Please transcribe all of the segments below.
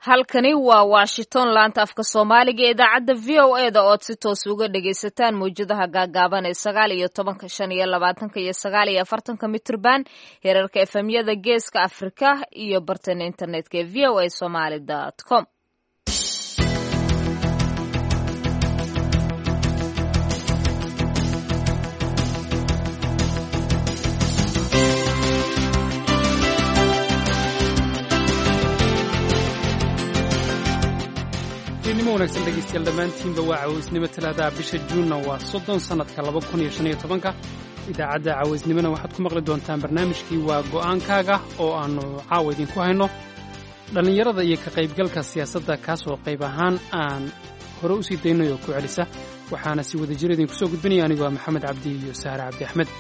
halkani waa washington laanta afka soomaaliga ee idaacadda v o e da ood si toos uga dhagaysataan mawjadaha gaagaaban ee sagaal iyo tobanka shan iyo labaatanka iyo sagaal iyo afartanka mitrban heerarka efemyada geeska afrika iyo bartana internetka ee v o a somaly com nimo wanagsan dhegeystayaal dhammaantiinba waa cawaysnimo talaadaha bisha juunna waa soddon sannadka laba kun iyo shan iyo tobanka idaacadda cawaysnimona waxaad ku maqli doontaan barnaamijkii waa go'aankaaga oo aannu caawa idinku hayno dhallinyarada iyo ka qaybgalka siyaasadda kaasoo qayb ahaan aan hore u sii daynay oo ku celisa waxaana si wada jir idinku soo gudbinaya anigu waa maxamed cabdi iyo sahre cabdi axmed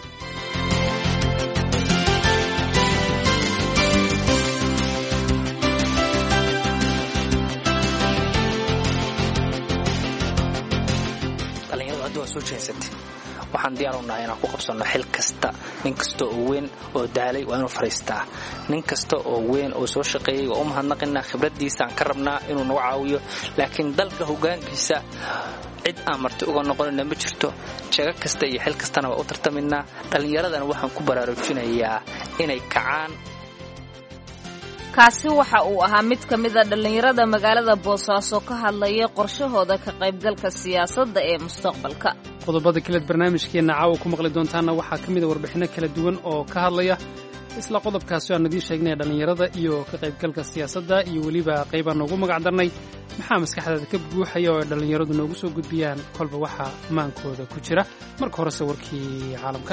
waxaan diyaar u nahay inaan ku qabsanno xil kasta nin kasta oo weyn oo daalay waa inuu fadhiistaa nin kasta oo weyn oo soo shaqeeyey waa u mahadnaqinaa khibraddiisaan ka rabnaa inuu nagu caawiyo laakiin dalka hoggaankiisa cid aan marti uga noqonina ma jirto jago kasta iyo xil kastana waa u tartamaynaa dhallinyaradana waxaan ku baraarujinayaa inay kacaan kaasi waxa uu ahaa mid ka mida dhallinyarada magaalada boosaaso ka hadlaya qorshahooda ka qaybgalka siyaasadda ee mustaqbalka qodobada kaleed barnaamijkeenna caawa ku maqli doontaanna waxaa ka mida warbixinno kala duwan oo ka hadlaya isla qodobkaasi aan idiin sheegnay dhallinyarada iyo ka qaybgalka siyaasadda iyo weliba qaybaan noogu magac darnay maxaa maskaxdaada ka buuxaya oo ay dhallinyaradu noogu soo gudbiyaan kolba waxaa maankooda ku jira marka horese warkii caalamka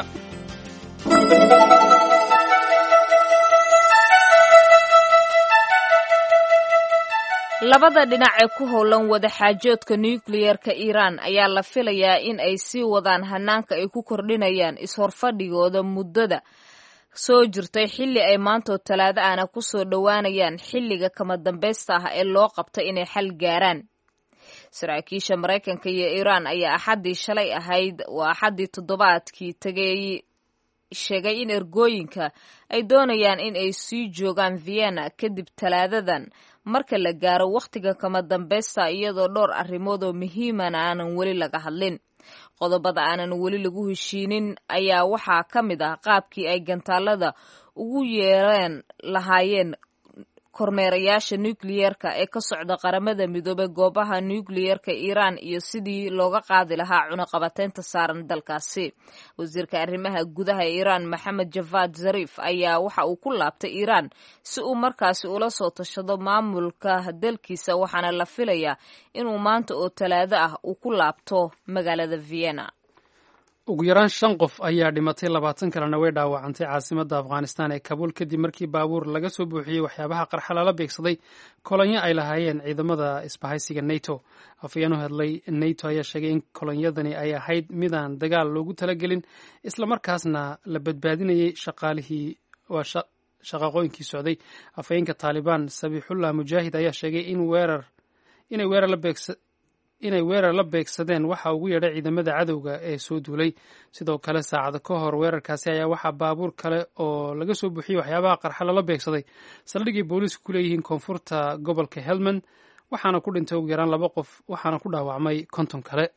labada dhinac ee ku howlan wadaxaajoodka nukliyeerka iiraan ayaa la filayaa in ay sii wadaan hanaanka ay ku kordhinayaan is-horfadhigooda muddada soo jirtay xilli ay maantoo talaado ahna ku soo dhowaanayaan xilliga kama dambaysta ah ee loo qabtay inay xal gaaraan saraakiisha maraykanka iyo iiraan ayaa axaddii shalay ahayd waa axaddii toddobaadkii tegay sheegay in ergooyinka ay doonayaan in ay sii joogaan vienna kadib talaadadan marka la gaaro wakhtiga kama dambaysta iyadoo dhowr arrimood oo muhiimana aanan weli laga hadlin qodobada aanan weli lagu heshiinin ayaa waxaa ka mid ah qaabkii ay gantaalada ugu yeereen lahaayeen kormeerayaasha nukliyeerka ee ka socda qaramada midoobay goobaha nukliyeerka iiraan iyo sidii looga qaadi lahaa cunaqabateynta saaran dalkaasi wasiirka arrimaha gudaha iiraan maxamed javad zarif ayaa waxa uu ku laabtay iiraan si uu markaasi ula soo tashado maamulka dalkiisa waxaana la filayaa inuu maanta oo talaado ah uu ku laabto magaalada vienna ugu yaraan shan qof ayaa dhimatay labaatan kalena way dhaawacantay caasimadda afghanistan ee kabuul kadib markii baabuur laga soo buuxiyey waxyaabaha qarxa lala beegsaday kolonyo ay lahaayeen ciidamada isbahaysiga neto afayeen u hadlay neto ayaa sheegay in kolonyadani ay ahayd midaan dagaal loogu talagelin islamarkaasna la badbaadinayay shaqaalihii shaqaaqooyinkii socday afhayeenka taalibaan sabiixullah mujaahid ayaa sheegay in weerar inay weerar la beegsa inay weerar la beegsadeen waxa ugu yeedhay ciidamada cadowga ee soo duulay sidoo kale saacada ka hor weerarkaasi ayaa waxaa baabuur kale oo laga soo buuxiyey waxyaabaha qarxa lala beegsaday saldhigay booliisku ku leeyihiin koonfurta gobolka helmand waxaana ku dhintay ugu yaraan laba qof waxaana ku dhaawacmay konton kale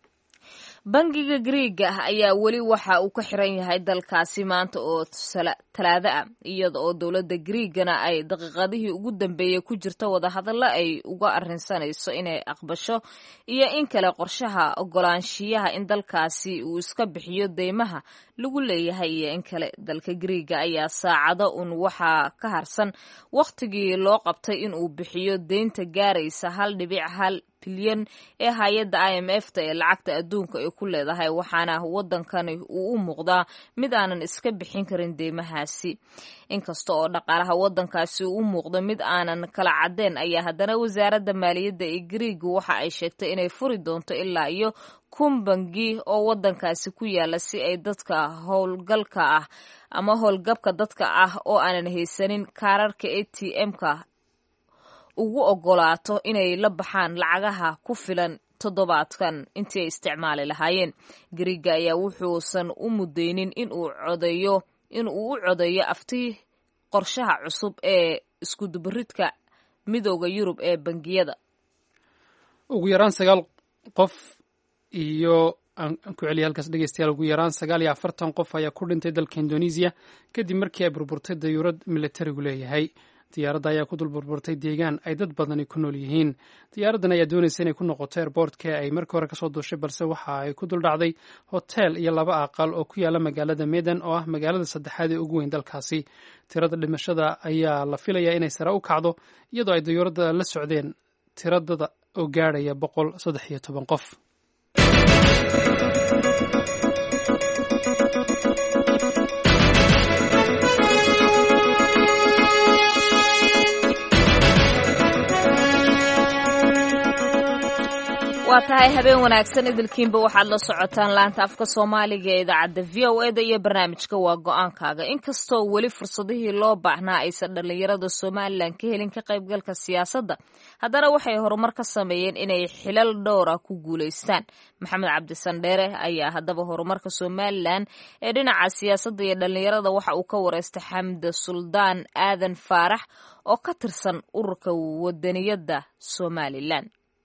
bangiga griiga ah ayaa weli waxa uu ka xiran yahay dalkaasi maanta oo talaado ah iyada oo dowladda griigana ay daqiiqadihii ugu dambeeyey ku jirta wadahadallo ay uga arrinsanayso inay aqbasho iyo in kale qorshaha ogolaanshiyaha in dalkaasi uu iska bixiyo deymaha lagu leeyahay iyo in kale dalka griiga ayaa saacado un waxaa ka harsan wakhtigii loo qabtay in uu bixiyo deynta gaaraysa hal dhibic hal bilyan ee hay-adda i m f ta ee lacagta adduunka ay ku leedahay waxaana waddankani uu u muuqdaa mid aanan iska bixin karin deymahaasi inkasta oo dhaqaalaha waddankaasi uu u muuqdo mid aanan kala caddeen ayaa haddana wasaaradda maaliyadda ee griiga waxa ay sheegtay inay furi doonto ilaa iyo kun bangi oo waddankaasi ku yaala si ay dadka howlgalka ah ama howlgabka dadka ah oo aanan haysanin kaararka a t m-ka ugu ogolaato inay la baxaan lacagaha ku filan toddobaadkan intii ay isticmaali lahaayeen griiga ayaa wuxuusan u mudaynin inuu codeeyo in uu u codeeyo afti qorshaha cusub ee iskudubaridka midooda yurub ee bangiyada ugu yaraan sagaal qof iyo aan ku celiya halkaas dhegeystayaal ugu yaraan sagaal iyo afartan qof ayaa ku dhintay dalka indonesiya kadib markii ay burburtay dayuurad militarigu leeyahay diyaaradda ayaa ku dul burburtay deegaan ay dad badani ku nool yihiin diyaaraddan ayaa doonaysa inay ku noqoto airboortka ay markii hore kasoo duushay balse waxa ay ku dul dhacday hotel iyo laba aqal oo ku yaala magaalada medan oo ah magaalada saddexaad ee ugu weyn dalkaasi tirada dhimashada ayaa la filayaa inay sare u kacdo iyadoo ay dayuuradda la socdeen tiradada oo gaadhaya boqol saddex iyo toban qof waa tahay habeen wanaagsan idilkiinba waxaad la socotaan laanta afka soomaaliga ee idaacadda v o eda iyo barnaamijka waa go-aankaaga inkastoo weli fursadihii loo baahnaa aysan dhallinyarada somalilan ka helin ka qaybgalka siyaasadda haddana waxay horumar ka sameeyeen inay xilal dhowra ku guulaystaan maxamed cabdisandheere ayaa haddaba horumarka somalilan ee dhinaca siyaasadda iyo dhallinyarada waxa uu ka wareystay xamda suldaan aadan faarax oo ka tirsan ururka wadaniyadda somalilan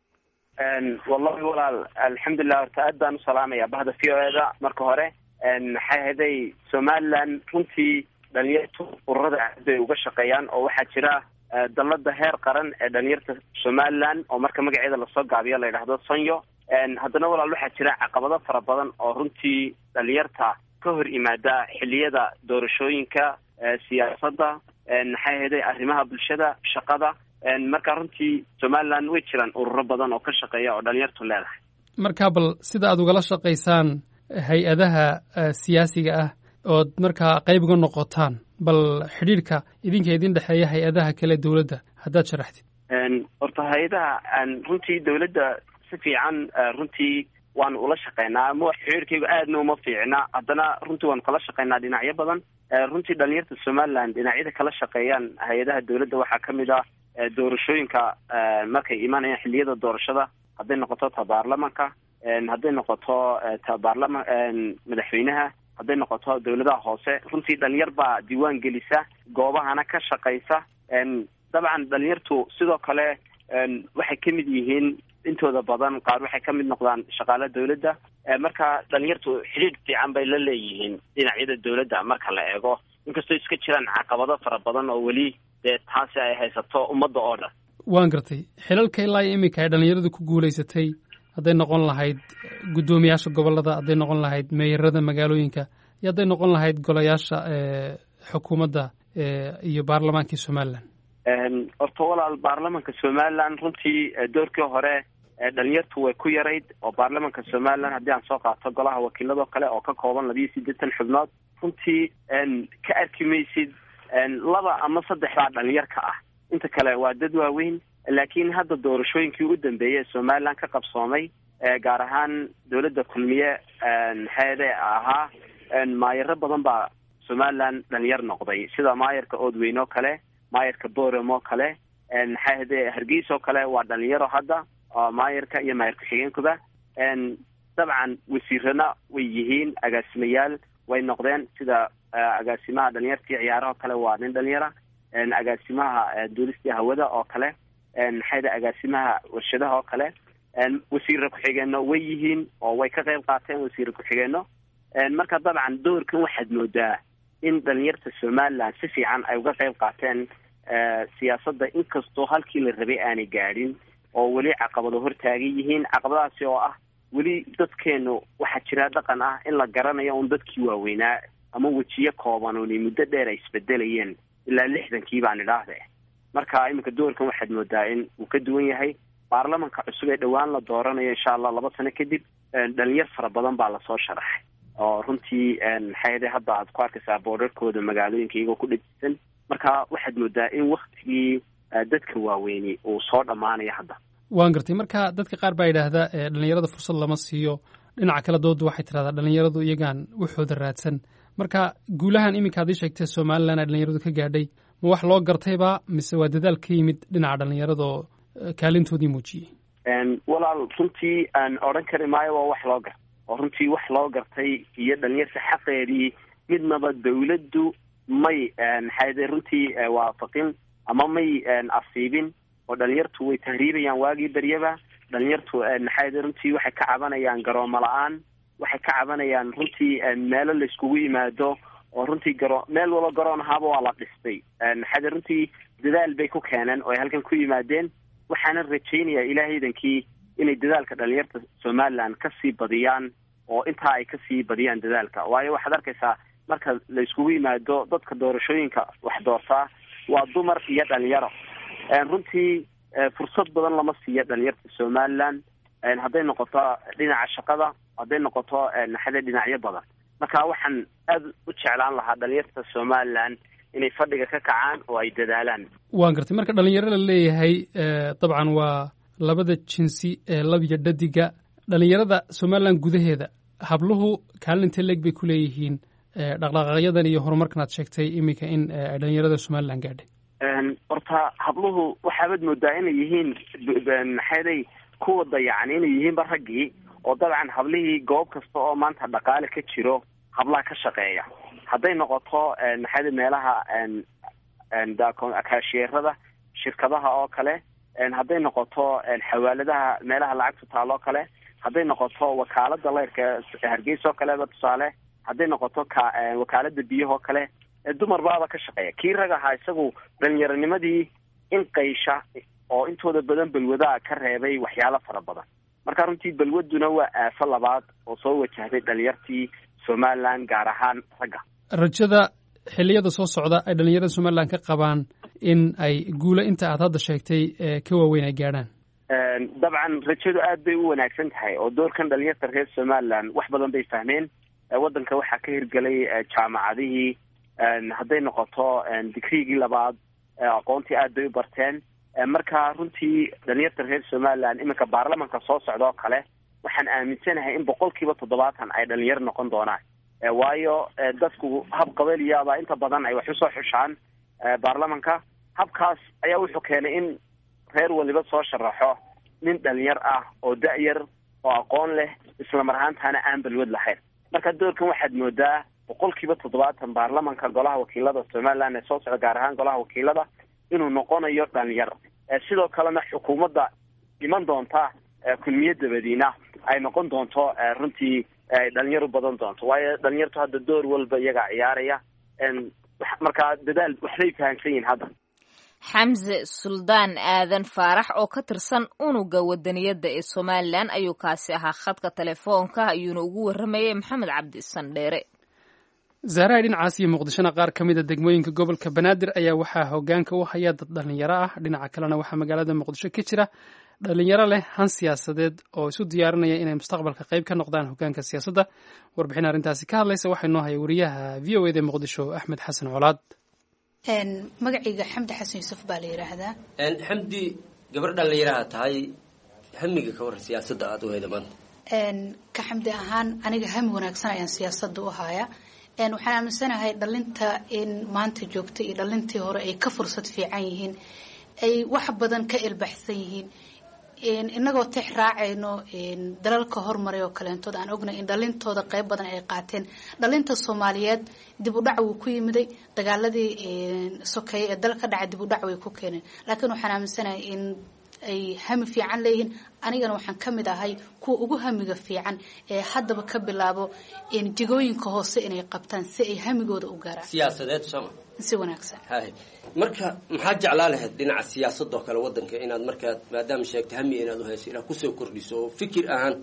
wallahi walaal alxamdulilah horta aad baan usalaamaya bahda v o eda marka hore maxay ahaday somalilan runtii dhalinyartu ururada aad bay uga shaqeeyaan oo waxaa jira dalada heer qaran ee dhalinyarta somalilan oo marka magaceeda lasoo gaabiyo la yidhaahdo sonyo haddana walaal waxaa jira caqabado fara badan oo runtii dhalinyarta ka hor yimaada xiliyada doorashooyinka siyaasadda maxay ahaday arrimaha bulshada shaqada marka runtii somalilan way jiraan ururo badan oo ka shaqeeya oo dhalinyartu leedahay marka bal sida aad ugala shaqaysaan hay-adaha siyaasiga ah ood markaa qayb uga noqotaan bal xidhiirka idinka idin dhexeeya hay-adaha kale dowladda haddaad sharaxtid horta hay-adaha runtii dowladda si fiican runtii waanu ula shaqeynaa ama xiriirkaygu aadna uma fiicna haddana runtii waanu kala shaqeynaa dhinacyo badan runtii dhalinyarta somalilan dhinacyada kala shaqeeyaan hay-adaha dowladda waxaa ka mid ah doorashooyinka markay imaanayaan xiliyada doorashada hadday noqoto ta baarlamanka hadday noqoto ta baarlama madaxweynaha hadday noqoto dowladaha hoose runtii dhalinyar baa diiwaan gelisa goobahana ka shaqaysa dabcan dhalinyartu sidoo kale waxay ka mid yihiin intooda badan qaar waxay ka mid noqdaan shaqaale dowladda marka dhalinyartu xidhiidh fiican bay la leeyihiin dhinacyada dowladda marka la eego inkastoo iska jiraan caqabado fara badan oo weli dee taasi ay haysato ummadda oo dhan waan gartay xilalka ilaa iyo iminka ay dhalinyaradu ku guulaysatay hadday noqon lahayd guddoomiyaasha gobollada hadday noqon lahayd meeyarada magaalooyinka iyo hadday noqon lahayd golayaasha xukuumadda iyo baarlamaankii somalilan horta walaal baarlamanka somalilan runtii doorkii hore dhalinyartu way ku yarayd oo baarlamanka somalilan haddii aan soo qaato golaha wakiiladoo kale oo ka kooban labiyo siddeetan xubnood runtii ka arki maysid laba ama saddex baa dhalinyar ka ah inta kale waa dad waaweyn laakiin hadda doorashooyinkii u dambeeyey ee somalilan ka qabsoomay gaar ahaan dowladda kulmiye maxaade ahaa maayaro badan baa somalilan dhalinyar noqday sida maayarka oodweyn oo kale maayarka borem oo kale maxay hade hargeys oo kale waa dhalinyaro hadda maayarka iyo maayar ku-xigeenkuba dabcan wasiirana way yihiin agaasimayaal way noqdeen sida agaasimaha dhalinyartii ciyaarahoo kale waa nin dhalinyara agaasimaha duulistii hawada oo kale maxayda agaasimaha warshadaha oo kale wasiire ku-xigeenno way yihiin oo way ka qayb qaateen wasiire ku-xigeenno marka dabcan doorkan waxaad moodaa in dhalinyarta somalilan si fiican ay uga qayb qaateen siyaasadda inkastoo halkii la rabay aanay gaadhin oo weli caqabado hortaagan yihiin caqabadahaasi oo ah weli dadkeenu waxaa jira dhaqan ah in la garanayo un dadkii waaweynaa ama wejiyo kooban oonay muddo dheer ay isbedelayeen ilaa lixdankii baan idhaahde marka iminka doorkan waxaad moodaa in uu ka duwan yahay baarlamanka cusub ee dhowaan la dooranayo insha allah laba sano kadib dhalinyar fara badan baa lasoo sharaxay oo runtii maxay hadda aad ku arkaysaa boorarkooda magaalooyinka iyagoo ku dhedisan marka waxaad moodaa in waktigii dadka waaweyni uu soo dhammaanayo hadda waan gartay marka dadka qaar baa yidhaahdaa dhalinyarada fursad lama siiyo dhinaca kale dooda waxay tidhahdaa dhalinyaradu iyagaan waxooda raadsan marka guulahan iminka ad ii sheegtay somalilan ee dhalinyaradu ka gaadhay ma wax loo gartayba mise waa dadaal ka yimid dhinaca dhalinyarada oo kaalintoodii muujiyey walaal runtii aan odhan kari maayo waa wax loo gartay oo runtii wax loo gartay iyo dhalinyarta xaqeedii midnaba dawladdu may maxaade runtii waafaqin ama may asiibin oo dhalinyartu way tahriibayaan waagii beryaba dhalinyartu maxay runtii waxay ka cabanayaan garoomo la-aan waxay ka cabanayaan runtii meelo la iskugu yimaado oo runtii garo meel walo garoon ahaaba waa la dhistay maxaa runtii dadaal bay ku keeneen oo ay halkan ku yimaadeen waxaana rajaynayaa ilaahaydankii inay dadaalka dhalinyarta somaliland kasii badiyaan oo intaa ay kasii badiyaan dadaalka waayo waxaad arkaysaa marka la iskugu yimaado dadka doorashooyinka wax doortaa waa dumar iyo dhalinyaro runtii fursad badan lama siiyo dhalinyarta somaliland hadday noqoto dhinaca shaqada hadday noqoto naxade dhinacyo badan marka waxaan aada u jeclaan lahaa dhalinyarta somaliland inay fadhiga ka kacaan oo ay dadaalaan waan gartay marka dhalinyaro la leeyahay dabcan waa labada jinsi ee labiyo dhadiga dhalinyarada somaliland gudaheeda habluhu kaalintee leeg bay ku leeyihiin dhaqdhaqaaqyadan iyo horumarkan aad sheegtay iminka in ay dhalinyarada somaliland gaadhay horta habluhu waxaabaad moodaa inay yihiin maxayday kuwa dayacan inay yihiinba raggii oo dabcan hablihii goob kasta oo maanta dhaqaale ka jiro hablaha ka shaqeeya hadday noqoto maxayda meelaha kaashiyeerada shirkadaha oo kale hadday noqoto xawaaladaha meelaha lacagtu taalo kale hadday noqoto wakaalada leyrka hargeysa oo kaleba tusaale hadday noqoto ka wakaalada biyahoo kale dumar baaba ka shaqeeya kii rag ahaa isagu dhalinyaronimadii in qaysha oo intooda badan balwadaa ka reebay waxyaalo fara badan marka runtii balwaduna waa aafo labaad oo soo wajahday dhalinyartii somaliland gaar ahaan ragga rajada xilliyada soo socda ay dhalinyarada somaliland ka qabaan in ay guulo inta aad hadda sheegtay ka waaweyn ay gaadhaan dabcan rajadu aad bay u wanaagsan tahay oo doorkan dhalinyarta reer somaliland wax badan bay fahmeen waddanka waxaa ka hirgelay jaamacadihii hadday noqoto digrigii labaad aqoontii aad bay u barteen marka runtii dhalinyarta reer somaliland iminka baarlamanka soo socda oo kale waxaan aaminsanahay in boqol kiiba toddobaatan ay dhalinyaro noqon doonaan waayo dadku hab qabaliyaaba inta badan ay wax usoo xushaan baarlamanka habkaas ayaa wuxuu keenay in reer waliba soo sharaxo nin dhalinyar ah oo da-yar oo aqoon leh islamar ahaantaana aan balwad lahayn marka doorkan waxaad moodaa boqol kiiba toddobaatan baarlamanka golaha wakiilada somaliland ee soo socda gaar ahaan golaha wakiilada inuu noqonayo dhalinyar sidoo kalena xukuumadda iman doonta kulmiya dabadiina ay noqon doonto runtii ay dhalinyar u badan doonto waayo dhalinyartu hadda door walba iyagaa ciyaaraya markaa dadaal waxbay fahamsan yihin hadda xamse suldaan aadan faarax oo ka tirsan unuga wadaniyadda ee somalilan ayuu kaasi ahaa khadka telefoonka ayuuna ugu warramayay maxamed cabdi sandheere zaaraha dhinacaas iyo muqdishona qaar ka mid a degmooyinka gobolka banaadir ayaa waxaa hogaanka u haya dad dhalinyaro ah dhinaca kalena waxaa magaalada muqdisho ka jira dhalinyaro leh han siyaasadeed oo isu diyaarinaya inay mustaqbalka qayb ka noqdaan hogaanka siyaasadda warbixin arrintaasi ka hadlaysa waxaa inoo haya wariyaha v o eda muqdisho axmed xasan colaad magacayga xamdi xasan yuusuf baa la yidhaahdaa xamdi gabar dhalinyaraha tahay hamiga ka waran siyaasadda aada u hayda maanta ka xamdi ahaan aniga hami wanaagsan ayaan siyaasadda u haya waxaan aaminsanahay dhalinta in maanta joogta iyo dhalintii hore ay ka fursad fiican yihiin ay wax badan ka ilbaxsan yihiin inagoo tix raacayno dalalka hormaray oo kaleentood aan ognay in dhalintooda qeyb badan ay qaateen dhalinta soomaaliyeed dib u dhac wuu ku yimiday dagaaladii sokeeye ee dal ka dhacay dib u dhac way ku keeneen laakiin waxaan aaminsanahay in ay hami fiican leeyihiin anigana waxaan ka mid ahay kuwa ugu hamiga fiican ee haddaba ka bilaabo jigooyinka hoose inay qabtaan si ay hamigooda u gaaraan siyaasadeed sooma si wanaagsan hay marka maxaad jeclaa lahayd dhinaca siyaasadoo kale wadanka inaad markaad maadaama sheegta hami inaad u hayso inaad kusoo kordhiso oo fikir ahaan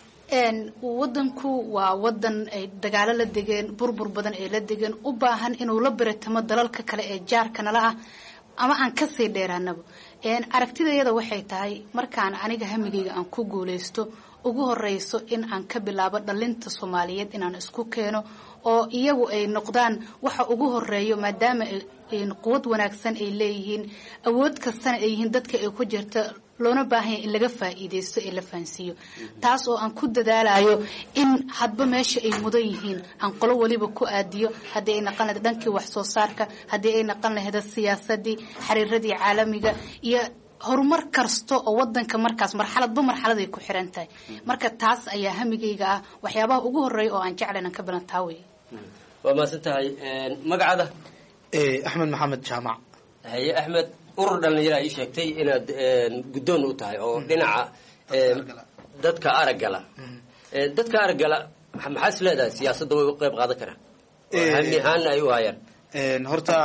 wadanku waa wadan ay dagaalo la degeen burbur badan ay la degeen u baahan inuu la baratamo dalalka kale ee jaarka nala ah ama aan kasii dheeraanaba aragtidayada waxay tahay markaan aniga hamigayga aan ku guuleysto ugu horeyso in aan ka bilaabo dhalinta soomaaliyeed inaan isku keeno oo iyagu ay noqdaan waxa ugu horeeyo maadaama quwad wanaagsan ay leeyihiin awood kastana ay yihiin dadka ay ku jirta loona baahanya in laga faa'iideysto ee la fahansiiyo taas oo aan ku dadaalayo in hadba meesha ay mudan yihiin aan qolo waliba ku aadiyo haddii ay naqan lahayd dhankii wax soo saarka haddii ay naqan lahayd siyaasadii xiriiradii caalamiga iyo horumar kasta oo wadanka markaas marxaladba marxaladay ku xiran tahay marka taas ayaa hamigayga ah waxyaabaha ugu horeeya oo aan jeclan ka bilan taa wey waa mahadsan tahay magacada axmed maxamed jaamac haye axmed urur dhalinyara ii sheegtay inaad guddoon u tahay oo dhinaca dadka araggala dadka araggala maxaa is leedahay siyaasadda way u qayb qaadan karaan hami ahaana ay u hayaan horta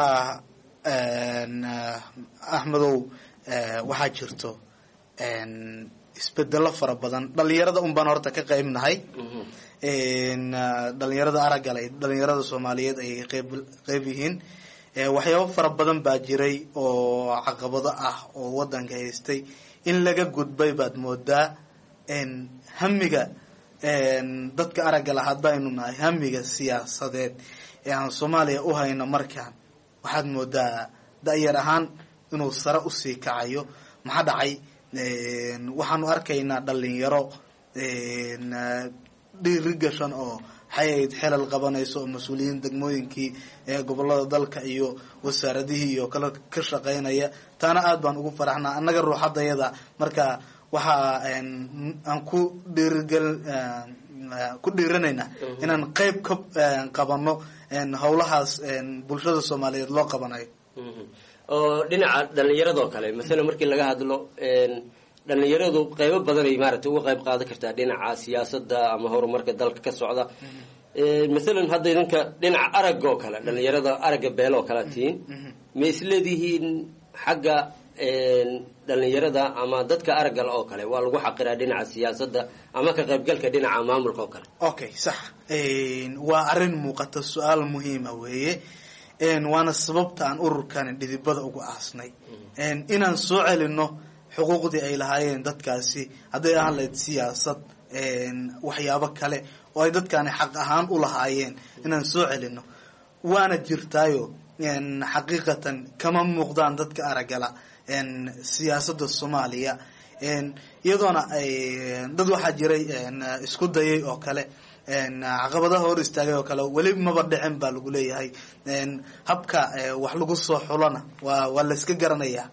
axmedow waxaa jirto isbedelo fara badan dhalinyarada un baan horta ka qayb nahay dhalinyarada araggale dhalinyarada soomaaliyeed ay qeyb qeyb yihiin waxyaabo fara badan baa jiray oo caqabado ah oo wadanka haystay in laga gudbay baad moodaa hamiga dadka araggala hadaynu nahay hamiga siyaasadeed ee aan soomaaliya u hayno markaan waxaad moodaa da-yar ahaan inuu sare usii kacayo maxaa dhacay waxaanu arkaynaa dhalinyaro dhiiri gashan oo waxay xelal qabanayso oo mas-uuliyiin degmooyinkii ee gobolada dalka iyo wasaaradihii iyo kale ka shaqeynaya taana aad baan ugu faraxnaa annaga ruuxadayada marka waxaa aan ku dhiirigel ku dhiiranaynaa inaan qeyb ka qabano howlahaas bulshada soomaaliyeed loo qabanayo oo dhinaca dhalinyaradoo kale masalan markii laga hadlo dhalinyaradu qeybo badanay maaragtay uga qayb qaadan kartaa dhinaca siyaasadda ama horumarka dalka ka socda masalan hadda idinka dhinaca aragga oo kale dhalinyarada aragga beelo oo kale tihiin ma isleedihiin xagga dhalinyarada ama dadka araggale oo kale waa lagu xaqiraa dhinaca siyaasadda ama ka qaybgalka dhinaca maamulka oo kale okay sax waa arrin muuqata su-aal muhiima weeye waana sababta aan ururkani dhidibada ugu aasnay inaan soo celino xuquuqdii ay lahaayeen dadkaasi hadday ahaan lahayd siyaasad waxyaabo kale oo ay dadkani xaq ahaan u lahaayeen inaan soo celino waana jirtaayo xaqiiqatan kama muuqdaan dadka araggala siyaasadda soomaaliya iyadoona dad waxaa jiray isku dayay oo kale caqabadaha hor istaagay oo kale weli maba dhicin baa lagu leeyahay habka wax lagu soo xulana waa waa la iska garanaya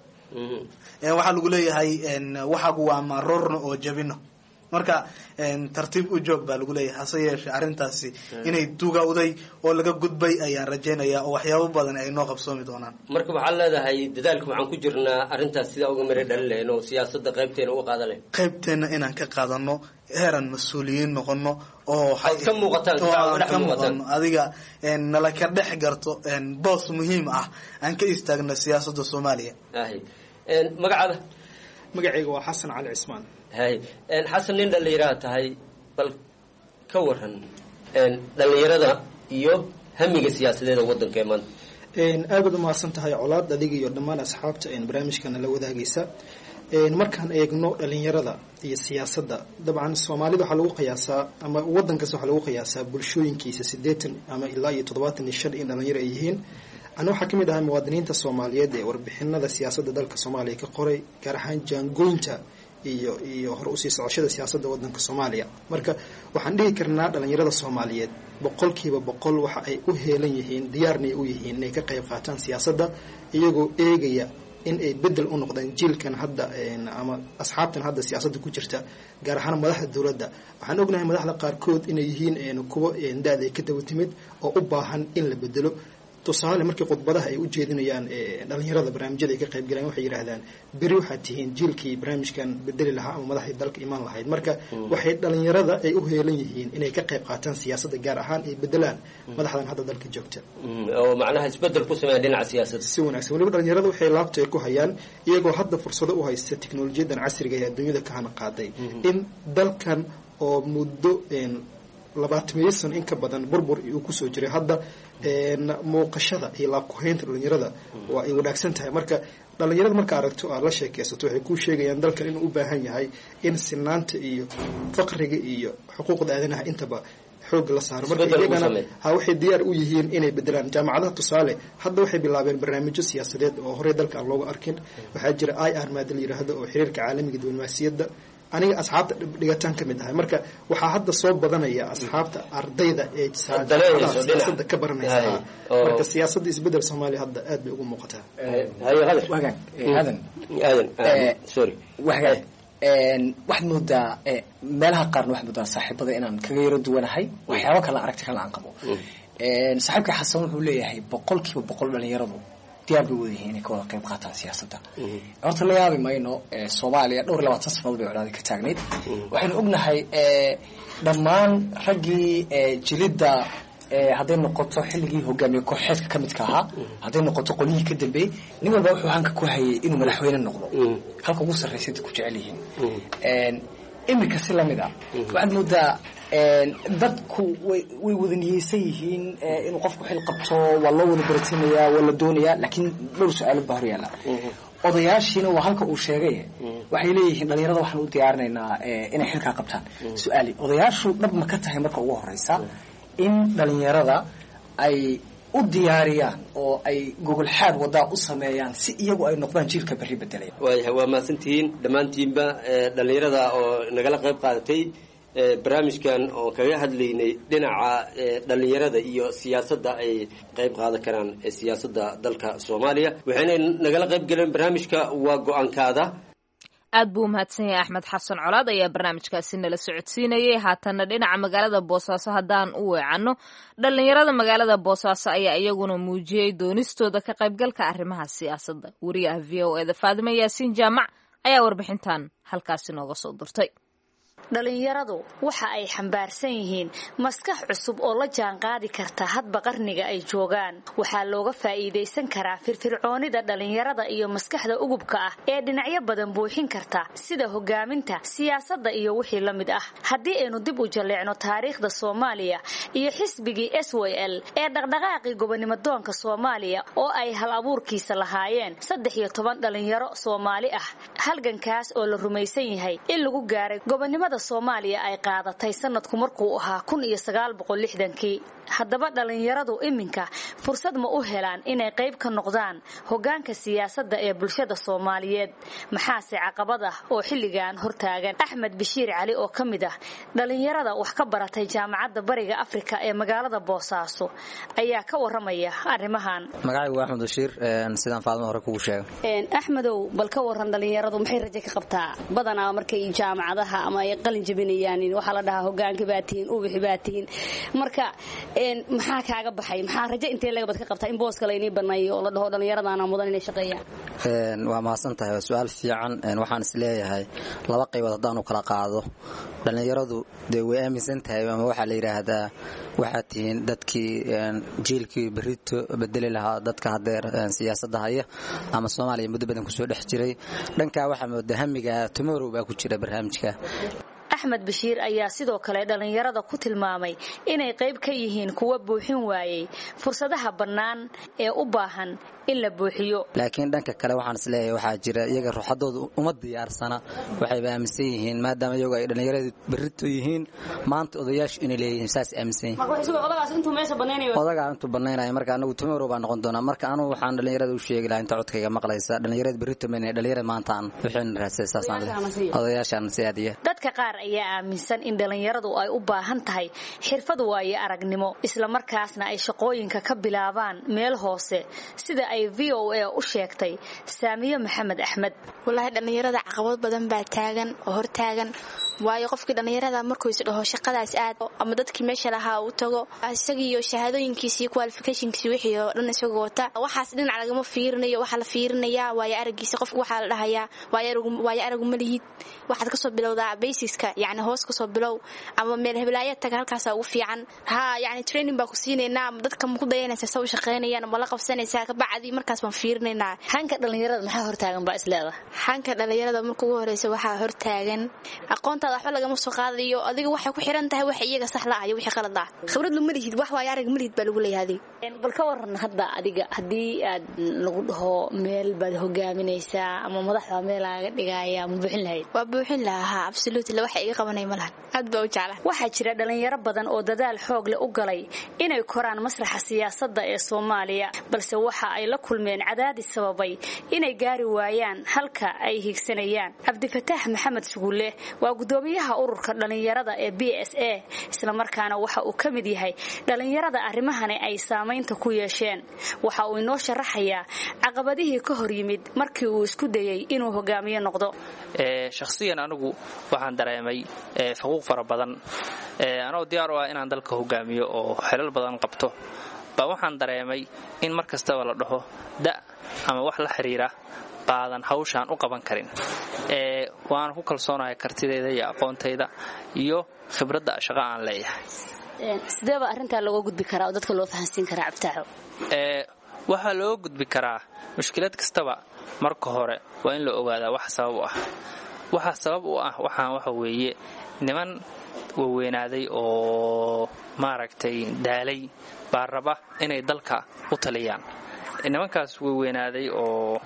waxaa lagu leeyahay waxagu waa maroorno oo jabino marka tartiib u joog baa lagu leeyahay hase yeeshee arrintaasi inay dugawday oo laga gudbay ayaan rajaynaya oo waxyaabo badan ay noo qabsoomi doonaan marka waxaad leedahay dadaalka waxaan ku jirnaa arrintaas sidaa uga mari dhalin lahayn oo siyaasadda qaybteena uga qaadan lahayn qaybteena inaan ka qaadano heeran mas-uuliyiin noqono oo Ood ka muuqataan, oo saa uga aan dhex ka muuqataan. muuqano adiga nala ka dhex garto boos muhiim ah aan ka istaagno siyaasadda soomaaliya ahy magacaada magacayga waa xasan cali cismaan hay xasan nin dhallinyaraha tahay bal ka waran dhallinyarada iyo hamiga siyaasadeeda waddanka ee maanta aad baad umahadsan tahay colaad adiga iyo dhammaan asxaabta barnaamijkana la wadaagaysa markaan eegno dhalinyarada iyo siyaasadda dabcan soomaalida waxaa lagu qiyaasaa ama waddan kasta waxaa lagu qiyaasaa bulshooyinkiisa siddeetan ama ilaa iyo toddobaatan iyo shan in dhalinyaro ay yihiin ana waxaa ka mid ahay muwaadiniinta soomaaliyeed ee warbixinada siyaasadda dalka soomaaliya ka qoray gaar ahaan jaangoynta iyo iyo hore usii socoshada siyaasadda waddanka soomaaliya marka waxaan dhihi karnaa dhalinyarada soomaaliyeed boqolkiiba boqol waxa ay u heelan yihiin diyaarnay u yihiin inay ka qayb qaataan siyaasadda iyagoo eegaya in ay bedel u noqdaan jiilkan hadda ama asxaabtan hadda siyaasadda ku jirta gaar ahaan madaxda dowladda waxaan ognahay madaxda qaarkood inay yihiin kuwo da-da ay ka daba timid oo u baahan in la bedelo tusaale markii khudbadaha ay u jeedinayaan dhalinyarada barnaamijyada ay ka qayb galaan waxay yidhaahdaan beri waxaad tihiin jiilkii barnaamijkan bedeli lahaa ama madaxdii dalka imaan lahayd marka waxay dhalinyarada ay u heelan yihiin inay ka qayb qaataan siyaasadda gaar ahaan ay bedelaan madaxdan hadda dalka joogta oo macnaha isbedel ku sameeya dhinaca siyaasadda si wanaagsan weliba dhalinyarada waxay laabta ku hayaan iyagoo hadda fursado u haysta teknolojiyadan casriga ee adduunyada ka hana qaaday in dalkan oo muddo labaatamiyo sano in ka badan burbur uu kusoo jiray hadda muuqashada iyo laabkuhaynta dhalinyarada waa ay wanaagsan tahay marka dhalinyarada marka aragto aad la sheekaysato waxay kuu sheegayaan dalkan inuu u baahan yahay in sinaanta iyo faqriga iyo xuquuqda aadanaha intaba xoog la saaro marka Isbedel lagu iyagana sameeyo. ha waxay diyaar u yihiin inay bedelaan jaamacadaha tusaale hadda waxay bilaabeen barnaamijyo siyaasadeed oo horey dalka aan looga arkin waxaa jira i r maada la yiraahdo oo xiriirka caalamiga diblomaasiyadda aniga asxaabta dhigataan ka mid ahay marka waxaa hadda soo badanaya asxaabta ardayda ee Daneynayso dhinaca. siyaasadda ka baranaysa Hay. Oo- marka siyaasadda isbedel soomaaliya hadda aad bay ugu muuqataa haye qadar wagan aadan aadan Eh, sorry wagan waxaad moodaa eh, meelaha qaarna waxaad moodaa saaxiibada inaan kaga yaro duwanahay waxyaabo kale aragti kale aan qabo saaxiibka xasan wuxuu leeyahay boqolkiiba boqol dhalinyaradu diyaar bay wada yihiin inay ka wada qayb qaataan siyaasadda horta la yaabi mayno soomaaliya dhowr iyo labaatan sannadood bay colaadi ka taagnayd waxaynu ognahay dhammaan raggii jilidda hadday noqoto xilligii hogaamiye kooxeedka ka midka ahaa hadday noqoto qolyihii ka dambeeyey nin walba wuxuu hanka ku hayay inuu madaxweyne noqdo halka ugu sarraysa ku jecel yihiin iminka si lamid a waxaad moodaa dadku way way wada niyeysan yihiin inuu qofku xil qabto waa loo wada baratinaya waa la doonaya laakiin dhowr su-aalood baa horyaala odayaashiina waa halka uu sheegay waxay leeyihiin dhalinyarada waxaan u diyaarinaynaa inay xilkaa qabtaan su-aali odayaashu dhab ma ka tahay marka ugu horeysa in dhalinyarada ay u diyaariyaan oo ay gogol xaad wadaa u sameeyaan si iyagu ay noqdaan jiilka berri bedelaya waayahay waa mahadsantihiin dhammaantiinba dhalinyarada oo nagala qayb qaadatay barnaamijkan oo kaga hadlaynay dhinaca dhalinyarada iyo siyaasadda ay qayb qaadan karaan siyaasadda dalka soomaaliya waxayna nagala qayb galeen barnaamijka waa go-aankaada aad buu umahadsan yahay axmed xasan colaad ayaa barnaamijkaasi nala socodsiinayay haatanna dhinaca magaalada boosaaso haddaan u weecanno dhallinyarada magaalada boosaaso ayaa iyaguna muujiyey doonistooda ka qaybgalka arrimaha siyaasadda wariyaha v o eda faadime yaasiin jaamac ayaa warbixintan halkaasi nooga soo dirtay dhalinyaradu waxa ay xambaarsan yihiin maskax cusub oo la jaanqaadi karta hadba qarniga ay joogaan waxaa looga faa'iidaysan karaa firfircoonida dhalinyarada iyo maskaxda ugubka ah ee dhinacyo badan buuxin karta sida hogaaminta siyaasadda iyo wixii la mid ah haddii aynu dib u jalleecno taariikhda soomaaliya iyo xisbigii s w l ee dhaqdhaqaaqii gobonimodoonka soomaaliya oo ay hal abuurkiisa lahaayeen saddex iyo toban dhalinyaro soomaali ah halgankaas oo la rumaysan yahay in lagu gaaray gobonimada soomaaliya ay qaadatay sanadku markuu ahaa kun iyo sagaal boqol lixdankii haddaba dhalinyaradu iminka fursad ma u helaan inay qayb ka noqdaan hogaanka siyaasadda ee bulshada soomaaliyeed maxaase caqabad ah oo xilligan hortaagan axmed bashiir cali oo ka mid ah dhalinyarada wax ka baratay jaamacadda bariga afrika ee magaalada boosaaso ayaa ka waramaya arrimahan magacaygu waa axmed bashiir sidaan faadma hore kugu sheegay axmedow bal ka waran dhalinyaradu maxay rajo ka qabtaa badanaa markay jaamacadaha ama ay qalin jabinayaan waxaa la dhahaa hogaanka baa tihiin ubixi baa tihiin marka maxaa kaaga baxay maxaa rajo intee lagabad ka qabtaa in booska laynii baneeyo oo la dhaho dhallinyaradaana mudan inay shaqeeyaan waa mahadsan tahay waa su-aal fiican waxaan is leeyahay laba qaybood haddaan u kala qaado dhallinyaradu dee way aaminsan tahay ama waxaa la yidhaahdaa waxaad tihiin dadkii jiilkii berito bedeli lahaa dadka hadeer siyaasadda haya ama soomaaliya muddo badan kusoo dhex jiray dhankaa waxaa mooda hamiga tomorrow baa ku jira barnaamijka axmed bashiir ayaa sidoo kale dhallinyarada ku tilmaamay inay qayb ka yihiin kuwa buuxin waayey fursadaha bannaan ee u baahan in la buuxiyo laakiin dhanka kale waxaan isleeyahay waxaa jira iyaga ruuxadooda uma diyaarsana waxayba aaminsan yihiin maadaama iyagu ay dhallinyaradu berrito yihiin maanta odayaashu inay leeyihiin saas aaminsan yihiin odagaa intuu banaynaya marka anagu tomorrow baa noqon doonaa marka anugu waxaan dhallinyarada u sheegi lahaa inta codkayga maqlaysa dhallinyarada berrito mayna dhallinyarada maanta aan wixin raasay saasaan odayaashaan si aadiya dadka qaar ayaa aaminsan in dhallinyaradu ay u baahan tahay xirfad waayo aragnimo islamarkaasna ay shaqooyinka ka bilaabaan meel hoose sida ay v o a u sheegtay saamiye maxamed axmed walaahi dhallinyarada caqabad badan baa taagan oo hortaagan waayo qofkii dhallinyarada markuu is dhaho shaqadaas aad ama dadkii meesha lahaa uu tago isagiiyo shahaadooyinkiisi iyo qualificationkiisi wixii oo dhan isagoo wata waxaas dhinac lagama fiirinayo waxaa la fiirinayaa waayo aragiisa qofka waxaa la dhahayaa waayo aragu ma lihid waxaad kasoo bilowdaa basiska yani hoos kasoo bilow ama meel heblaaya taga halkaasa ugu fiican ha yani training baa ku siinaynaa ama dadka ma ku dayanaysa sa u shaqaynayaan ma la qabsanaysaa kabacdi markaas baan fiirinaynaa hanka dhallinyarada maxaa hortaagan baa isleeda hanka dhallinyarada marka ugu horeysa waxaa hortaagan aqoontaada waxba lagama soo qaadayo adiga waxay ku xiran tahay wax iyaga sax la ah iyo wixii qalad ah khibrad lu malihid wax waayo arag malihid baa lagu leeyahay adiga bal ka waran hadda adiga haddii aad lagu dhaho meel baad hogaaminaysaa ama madaxda meel laaga dhigaya ma buuxin lahayd waa buuxin lahaa absolutely waxa iga qabanay ma lahan aad baa u jecla waxaa jira dhalinyaro badan oo dadaal xoog leh u galay inay koraan masraxa siyaasadda ee soomaaliya balse waxa ay la kulmeen cadaadis sababay inay gaari waayaan halka ay higsanayaan cabdifataax maxamed sugulle waa gudoomiyaha ururka dhalinyarada ee b s a islamarkaana waxa uu ka mid yahay dhalinyarada arrimahani ay saamaynta ku yeesheen waxa uu inoo sharaxayaa caqabadihii ka hor yimid markii uu isku dayey inuu hogaamiye noqdo shakhsiyan anigu waxaan dareemay faquuq fara badan anoo diyaar u ah inaan dalka hogaamiyo oo xelal badan qabto baa waxaan dareemay in mar kastaba la dhaho da ama wax la xiriira baadan hawshaan u qaban karin waana ku kalsoonahay kartidayda iyo aqoontayda iyo khibradda shaqo aan leeyahay sideeba arrintaa looga gudbi karaa oo dadka loo fahansiin karaa cabtaaxo waxaa looga gudbi karaa mushkilad kastaba marka hore waa in la ogaadaa wax sabab u ah waxa sabab u ah waxaan waxa weeye niman waweynaaday oo maaragtay daalay baa raba inay dalka u taliyaan nimankaas waweynaaday oo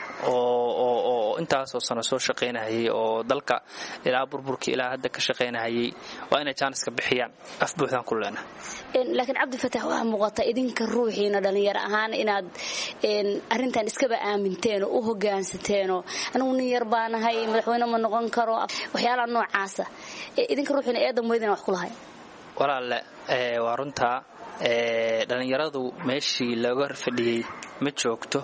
oo intaasoo sano soo shaqaynahayay oo dalka ilaa burburkii ilaa hadda ka shaqaynahayay waa inay jaaniska bixiyaan af buuxdaan ku leena laakiin cabdifatax waxaa muuqata idinka ruuxiina dhallinyaro ahaan inaad arrintan iskaba aaminteen oo u hogaansateeno anigu nin yar baanahay madaxweyne ma noqon karo waxyaalaha noocaasa idinka ruuxiina eedan weydina wax ku lahay walaalle waa runtaa dhallinyaradu meeshii looga fadhiyey ma joogto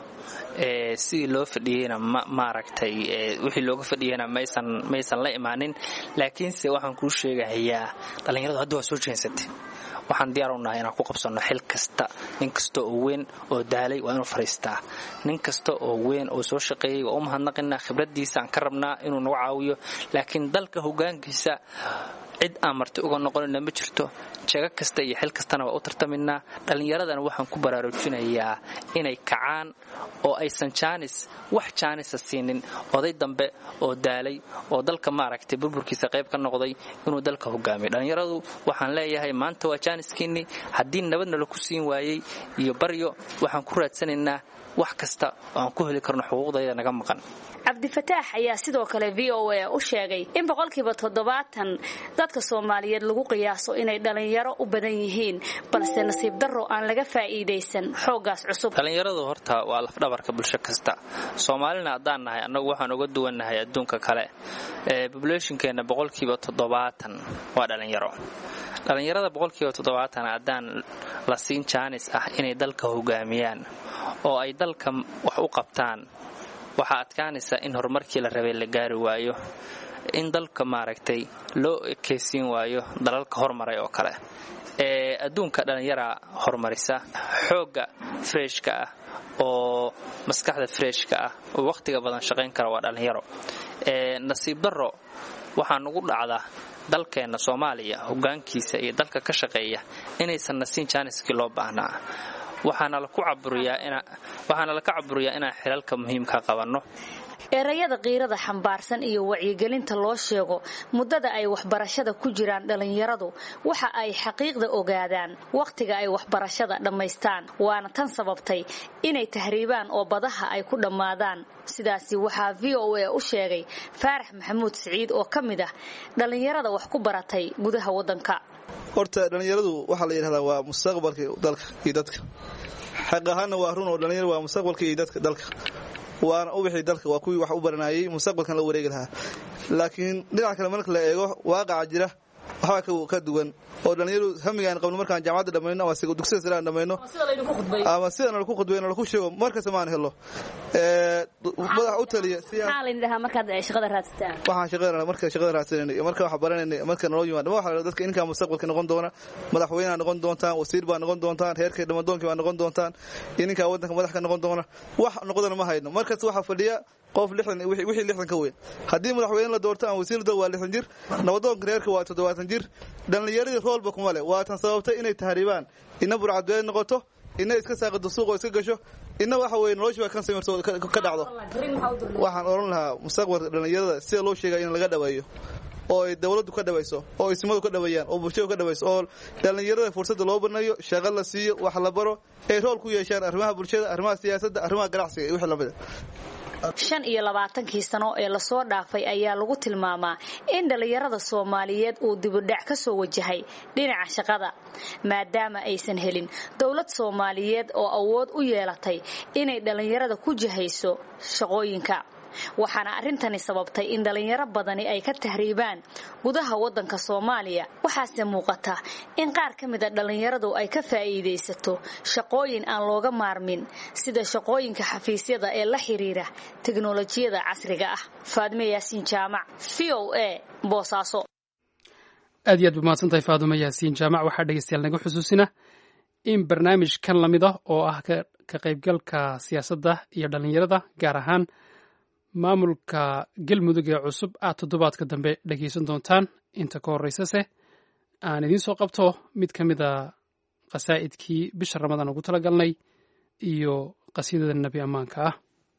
sidii loo fadhiyeyna maaragtay wixii looga fadhiyeyna maysan la imaanin laakiinse waxaan kuu sheegahayaa dhallinyaradu hadda waa soo jeensatay waxaan diyaar u nahay inaan ku qabsanno xil kasta nin kasta oo weyn oo daalay waa inuu fariistaa nin kasta oo weyn oo soo shaqeeyey waa u mahadnaqinaa khibraddiisa aan ka rabnaa inuu nagu caawiyo laakiin dalka hogaankiisa cid aan marti uga noqonina ma jirto jago kasta iyo xil kastana waa u tartaminaa dhallinyaradana waxaan ku baraarujinayaa inay kacaan oo aysan jaanis wax jaanisa siinin oday dambe oo daalay oo dalka maaragtay burburkiisa qayb ka noqday inuu dalka hogaamiyo dhallinyaradu waxaan leeyahay maanta waa jaaniskiinni haddii nabadna laku siin waayey iyo baryo waxaan ku raadsanaynaa wax kasta oo aan ku heli karno xuquuqdayda naga maqan cabdifataax ayaa sidoo kale v o a u sheegay in boqolkiiba toddobaatan dadka soomaaliyeed lagu qiyaaso inay dhallinyaro u badan yihiin balse nasiib darro aan laga faa'iidaysan xooggaas cusub dhallinyaradu horta waa lafdhabarka bulsho kasta soomaalina haddaan nahay annagu waxaan uga duwannahay adduunka kale bobulationkeenna boqolkiiba toddobaatan waa dhallinyaro dhallinyarada boqolkiiba toddobaatan haddaan la siin jaanis ah inay dalka hogaamiyaan oo ay dalka wax u qabtaan waxaa adkaanaysa in horumarkii la rabay la gaari waayo in dalka maaragtay loo ekeysiin waayo dalalka hormaray oo kale ee adduunka dhallinyaraa horumarisa xoogga freshka ah oo maskaxda freshka ah oo wakhtiga badan shaqayn kara waa dhallinyaro nasiib darro waxaa nugu dhacda dalkeenna soomaaliya hogaankiisa iyo dalka ka shaqeeya inaysan nasiin jaaniskii loo baahnaa waxaana laka caburiyaa inaan xilalka muhiimka qabanno erayada qiirada xambaarsan iyo wacyigelinta loo sheego muddada ay waxbarashada ku jiraan dhallinyaradu waxa ay xaqiiqda ogaadaan wakhtiga ay waxbarashada dhammaystaan waana tan sababtay inay tahriibaan oo badaha ay ku dhammaadaan sidaasi waxaa v o a u sheegay faarax maxamuud siciid oo ka mid ah dhallinyarada wax ku baratay gudaha waddanka horta dhallinyaradu waxaa la yidhahdaa waa mustaqbalka dalka iyo dadka xaq ahaanna waa run oo dhallinyaradu waa mustaqbalka iyo dadka dalka waana ubixii dalka waa kuwii wax u baranayay mustaqbalkan la wareegi lahaa laakiin dhinaca kale marka la eego waaqaca jira waxbaa ka duwan oo dhallinyaradu hamigaan qabno markaan jaamacadda dhammayno ama dugsida sare aan dhammayno ama sidana laku khudbayno laku sheego markasta maan helo madax u taliya waxaan shaqada marka shaqada raadsanayna iyo marka wax baranayna marka naloo yimaado ma waxa dadka inkaa mustaqbalka noqon doona madaxweyneha noqon doontaan wasiir baa noqon doontaan heerkay dhamadoonkii baa noqon doontaan iyo ninkaa waddanka madax ka noqon doona wax noqdana ma hayno markasta waxaa fadhiya qof wixii lixdan ka weyn haddii madaxweyne la doorto ama wasiir waa lixdan jir nabadoonka reerka waa toddobaatan jir dhallinyaradii roolba kuma leh waa tan sababtay inay tahriibaan ina burcadbeed noqoto ina iska saaqado suuqoo iska gasho ina waxa weye noloshiiba kan samirto ka dhacdo waxaan odhan lahaa mustaqbalka dhallinyarada sida loo sheegaya in laga dhaweeyo oo ay dowladdu ka dhawayso oo ismadu ka dhaweeyaan oo bulshadu ka dhawayso oo dhallinyarada fursadda loo banayo shaqo la siiyo wax la baro ay rool ku yeeshaan arrimaha bulshada arrimaha siyaasadda arrimaha ganacsiga iyo wixii lamida shan iyo labaatankii sano ee lasoo dhaafay ayaa lagu tilmaamaa in dhallinyarada soomaaliyeed uu dibudhac ka soo wajahay dhinaca shaqada maadaama aysan helin dowlad soomaaliyeed oo awood u yeelatay inay dhallinyarada ku jihayso shaqooyinka waxaana arrintani sababtay in dhallinyaro badani ay ka tahriibaan gudaha waddanka soomaaliya waxaase muuqata in qaar ka mid a dhallinyaradu ay ka faa'iidaysato shaqooyin aan looga maarmin sida shaqooyinka xafiisyada ee la xiriira teknolojiyada casriga ah faadime yaasiin jaamac v o a boosaaso aad iyo aad ba mahadsantahay faadumo yaasiin jaamac waxaa dhegeystayaal naga xusuusina in barnaamij kan lamid ah oo ah ka qaybgalka siyaasadda iyo dhallinyarada gaar ahaan maamulka galmudug ee cusub aad toddobaadka dambe dhegeysan doontaan inta ka horreysase aan idiin soo qabto mid ka mid a qasaa'idkii bisha ramadaan ugu talagalnay iyo qasiidada nebi ammaanka ah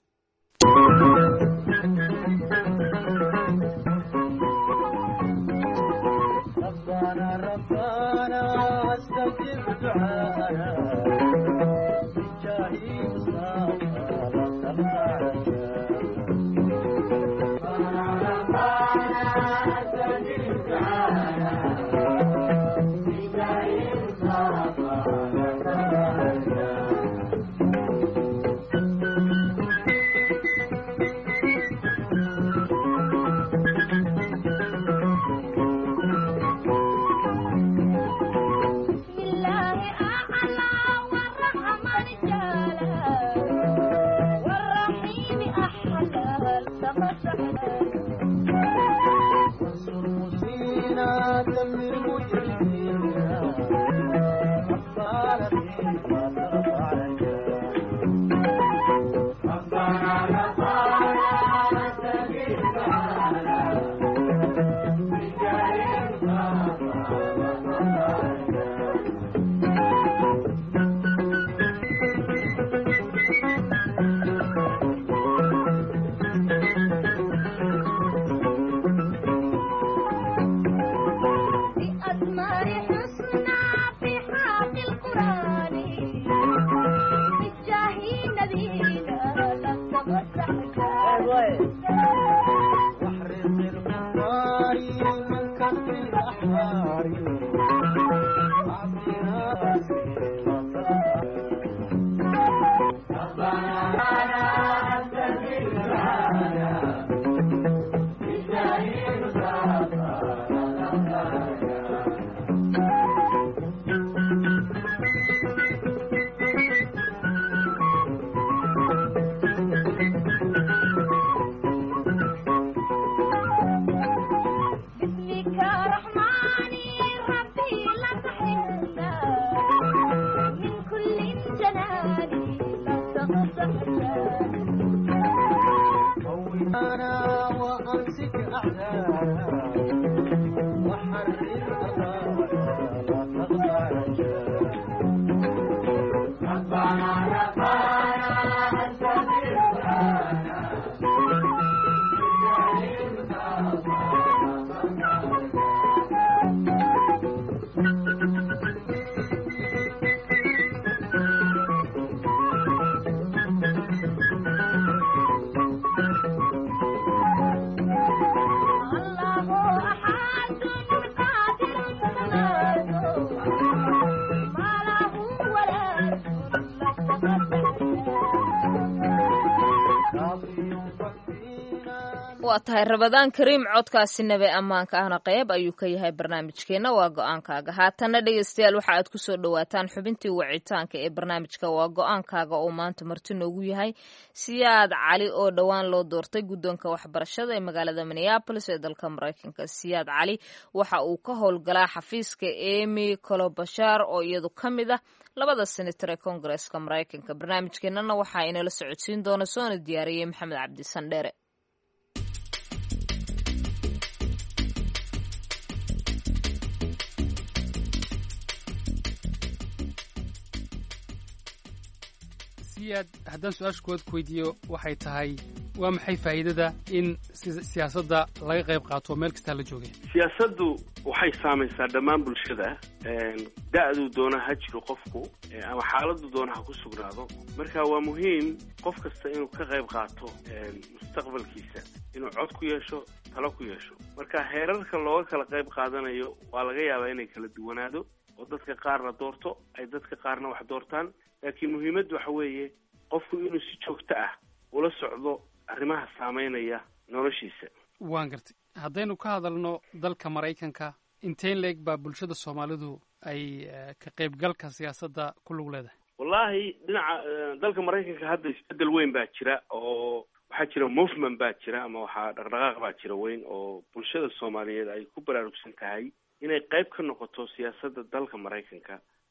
waa tahay rabadaan kariim codkaasi nabe ammaanka ahna qayb ayuu ka yahay barnaamijkeenna waa go-aankaaga haatanna dhegeystayaal waxa aad kusoo dhawaataan xubintii wacitaanka ee barnaamijka waa go-aankaaga oo maanta marti noogu yahay siyaad cali oo dhowaan loo doortay guddoonka waxbarashada ee magaalada minneabolis ee dalka maraykanka siyaad cali waxa uu ka howlgalaa xafiiska emy colobashar oo iyadu ka mid ah labada senator ee koongareeska maraykanka barnaamijkeenana waxaa inala socodsiin doona soona diyaariyey maxamed cabdi sandheere siyaad haddaan su-aasha kuwaad ku weydiiyo waxay tahay waa maxay faa'iidada in siyaasadda laga qayb qaato meel kastaa la joogay siyaasaddu waxay saamaysaa dhammaan bulshada da-duu doona ha jiro qofku ama xaaladdu doona ha ku sugnaado marka waa muhiim qof kasta inuu ka qayb qaato mustaqbalkiisa inuu cod ku yeesho talo ku yeesho marka heerarka looga kala qayb qaadanayo waa laga yaabaa inay kala duwanaado oo dadka qaarna doorto ay dadka qaarna wax doortaan laakiin muhiimaddu waxa weeye qofku inuu si joogto ah ula socdo arrimaha saameynaya noloshiisa waan gartay haddaynu ka hadalno dalka maraykanka inteen leeg baa bulshada soomaalidu ay ka qaybgalka siyaasadda ku lug leedahay wallaahi dhinaca dalka maraykanka hadda isbedel weyn baa jira oo waxaa jira movement baa jira ama waxaa dhaqdhaqaaq baa jira weyn oo bulshada soomaaliyeed ay ku baraarugsan tahay inay qayb ka noqoto siyaasadda dalka maraykanka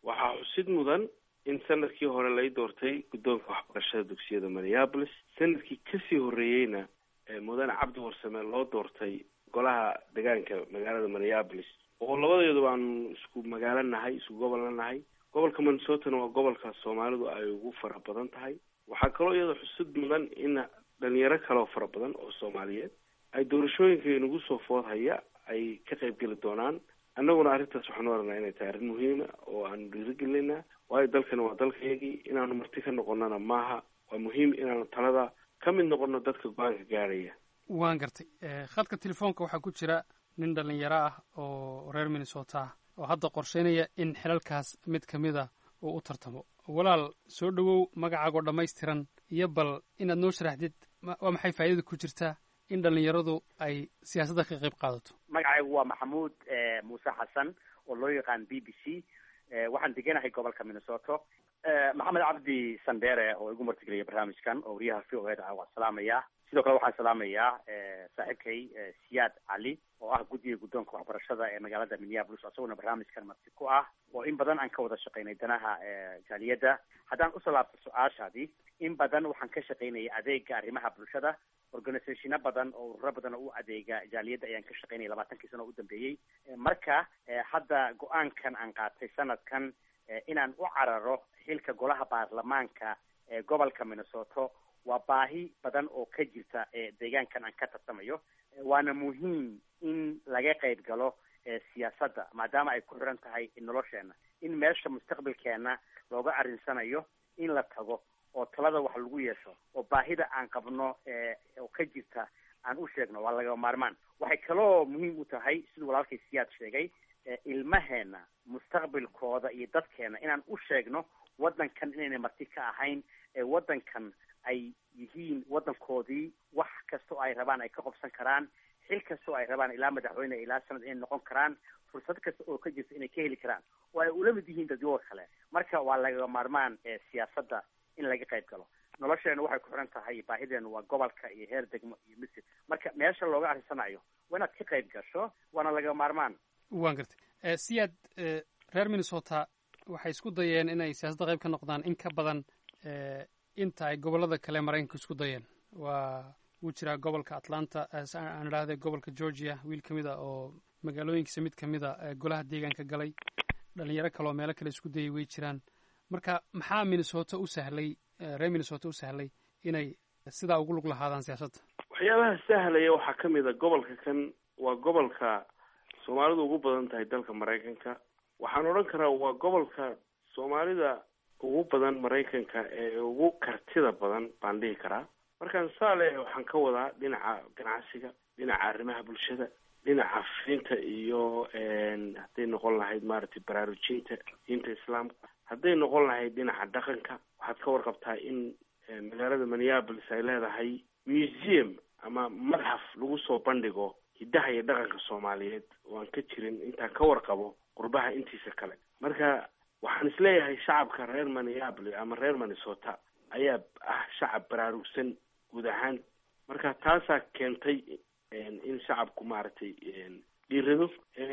waxaa xusid mudan in sanadkii hore lay doortay guddoonka waxbarashada dugsiyada minneapolis sanadkii kasii horreeyeyna mudane cabdi warsame loo doortay golaha deegaanka magaalada minneapolis oo labadeedu aanu isku magaalo nahay isku gobolna nahay gobolka minnesotana waa gobolka soomaalidu ay ugu fara badan tahay waxaa kaloo iyada xusid mudan in dhalinyaro kaleo fara badan oo soomaaliyeed ay doorashooyinka inagu soo food haya ay ka qayb geli doonaan annaguna arrintaas waxaan oranaa inay tahay arrin muhiima oo aanu dhiirigelinaa waayo dalkana waa dalkayagii inaanu marti ka noqonana maaha waa muhiim inaanu talada ka mid noqono dadka go-aanka gaarhaya waan gartay khadka telefoonka waxaa ku jira nin dhalinyaro ah oo reer minnesota ah oo hadda qorsheynaya in xilalkaas mid ka mid a uu u tartamo walaal soo dhowow magacaagoo dhammaystiran iyo bal inaad noo sharaxdid waa maxay faa'idada ku jirtaa in dhalinyaradu ay siyaasadda ka qayb qaadato magacaygu waa maxamuud muuse xasan oo loo yaqaan b b c waxaan deganahay gobolka minnesota maxamed cabdi sandere oo igu martigeliya barnaamijkan oo wariyaha v o eda ah waan salaamayaa sidoo kale waxaan salaamayaa saaxiibkay siyaad cali oo ah guddiga guddoonka waxbarashada ee magaalada minneapolis isaguna barnaamijkan marti ku ah oo in badan aan ka wada shaqaynay danaha jaaliyadda haddaan usoo laabto su-aashaadii in badan waxaan ka shaqaynayay adeega arrimaha bulshada organisationo badan oo ururo badan oo u adeega jaaliyadda ayaan ka shaqaynayay labaatankii sano oo u dambeeyey marka hadda go-aankan aan qaatay sanadkan inaan u cararo xilka golaha baarlamaanka ee gobolka minnesota waa baahi badan oo ka jirta deegaankan aan ka tartamayo waana muhiim in laga qayb galo siyaasadda maadaama ay ku xiran tahay nolosheena in meesha mustaqbalkeena looga arrinsanayo in la tago oo talada wax lagu yeesho oo baahida aan qabno oo ka jirta aan u sheegno waa laga maarmaan waxay kaloo muhiim u tahay siduu walaalkay siyaad sheegay ilmaheena mustaqbalkooda iyo dadkeena inaan u sheegno waddankan inayna marti ka ahayn ee waddankan ay yihiin waddankoodii wax kasta oo ay rabaan ay ka qobsan karaan xil kasta oo ay rabaan ilaa madaxweyne ilaa sanad inay noqon karaan fursad kasta oo ka jirta inay ka heli karaan oo ay ula mid yihiin dadyoga kale marka waa laga maarmaan siyaasadda in laga qayb galo nolosheena waxay ku xiran tahay baahideenu waa gobolka iyo heer degmo iyo misir marka meesha looga arrisanayo waa inaad ka qayb gasho waana laga maarmaan waan gartay siyaad reer minnesota waxay isku dayeen inay siyaasadda qayb ka noqdaan in ka badan inta ay gobollada kale maraykanka isku dayeen waa wuu jiraa gobolka atlanta aan idhaahday gobolka georgia wiil ka mid a oo magaalooyinkiisa mid ka mid a golaha deegaanka galay dhalinyaro kale oo meelo kale isku dayay way jiraan marka maxaa minnesota u sahlay reer minnesota u sahlay inay sidaa ugu lug lahaadaan siyaasadda waxyaabaha sahlaya waxaa ka mid a gobolka kan waa gobolka soomaalidu ugu badan tahay dalka maraykanka waxaan odhan karaa waa gobolka soomaalida ugu badan maraykanka ee ugu kartida badan baan dhihi karaa markaan saale waxaan ka wadaa dhinaca ganacsiga dhinaca arrimaha bulshada dhinaca fiinta iyo hadday noqon lahayd maaragtay baraarujinta diinta islaamka hadday noqon lahayd dhinaca dhaqanka waxaad ka warqabtaa in magaalada minneapolis ay leedahay museum ama madxaf lagu soo bandhigo hiddaha iyo dhaqanka soomaaliyeed oo aan ka jirin intaan ka warqabo qurbaha intiisa kale marka waxaan isleeyahay shacabka reer minneapolis ama reer minnesota ayaa ah shacab baraarugsan guud ahaan marka taasaa keentay in shacabku maaragtay dhiirado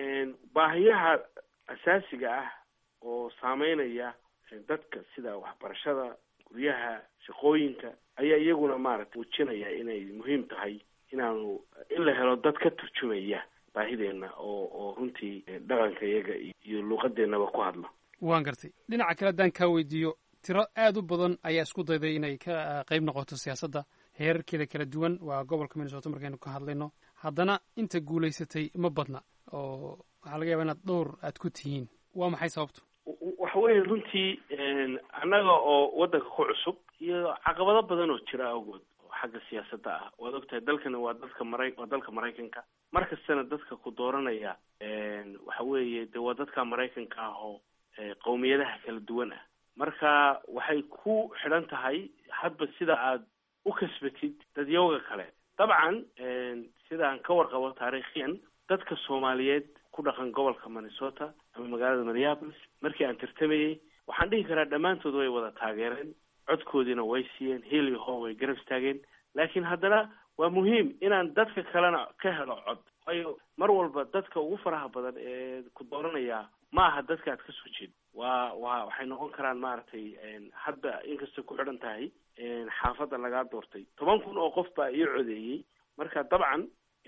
baahiyaha asaasiga ah oo saameynaya dadka sida waxbarashada guryaha shaqooyinka ayaa iyaguna maaragtay muujinaya inay muhiim tahay inaanu in la helo dad ka turjumaya baahideena oo oo runtii dhaqanka iyaga iyo luuqadeennaba ku hadla waan gartay dhinaca kale haddaan kaa weydiiyo tiro aad u badan ayaa isku dayday inay ka qayb noqoto siyaasadda heerarkeeda kala duwan waa gobolka minnesota markaynu ka hadlayno haddana inta guulaysatay ma badna oo waxaa laga yaba inaad dhowr aad ku tihiin waa maxay sababtu waxa weeye runtii annaga oo waddanka ku cusub iyo caqabado badan oo jira awgood oo xagga siyaasadda ah waad ogtahay dalkana waa dadka mara waa dalka maraykanka mar kastana dadka ku dooranaya waxa weeye de waa dadka maraykanka ah oo qowmiyadaha kala duwan ah marka waxay ku xidhan tahay hadba sida aad u kasbatid dadyawga kale dabcan sidaan ka warqabo taariikhiyan dadka soomaaliyeed ku dhaqan gobolka minnesota ama magaalada minneapolis markii aan tartamayey waxaan dhihi karaa dhammaantood way wada taageereen codkoodiina way siiyeen hiil iyo hoo way garab istaageen laakiin haddana waa muhiim inaan dadka kalena ka helo cod waayo mar walba dadka ugu faraha badan ee ku dooranaya ma aha dadka aad ka soo jeed waa waa waxay noqon karaan maaragtay hadda inkastay ku xidhan tahay xaafadda lagaa doortay toban kun oo qof baa ii codeeyey marka dabcan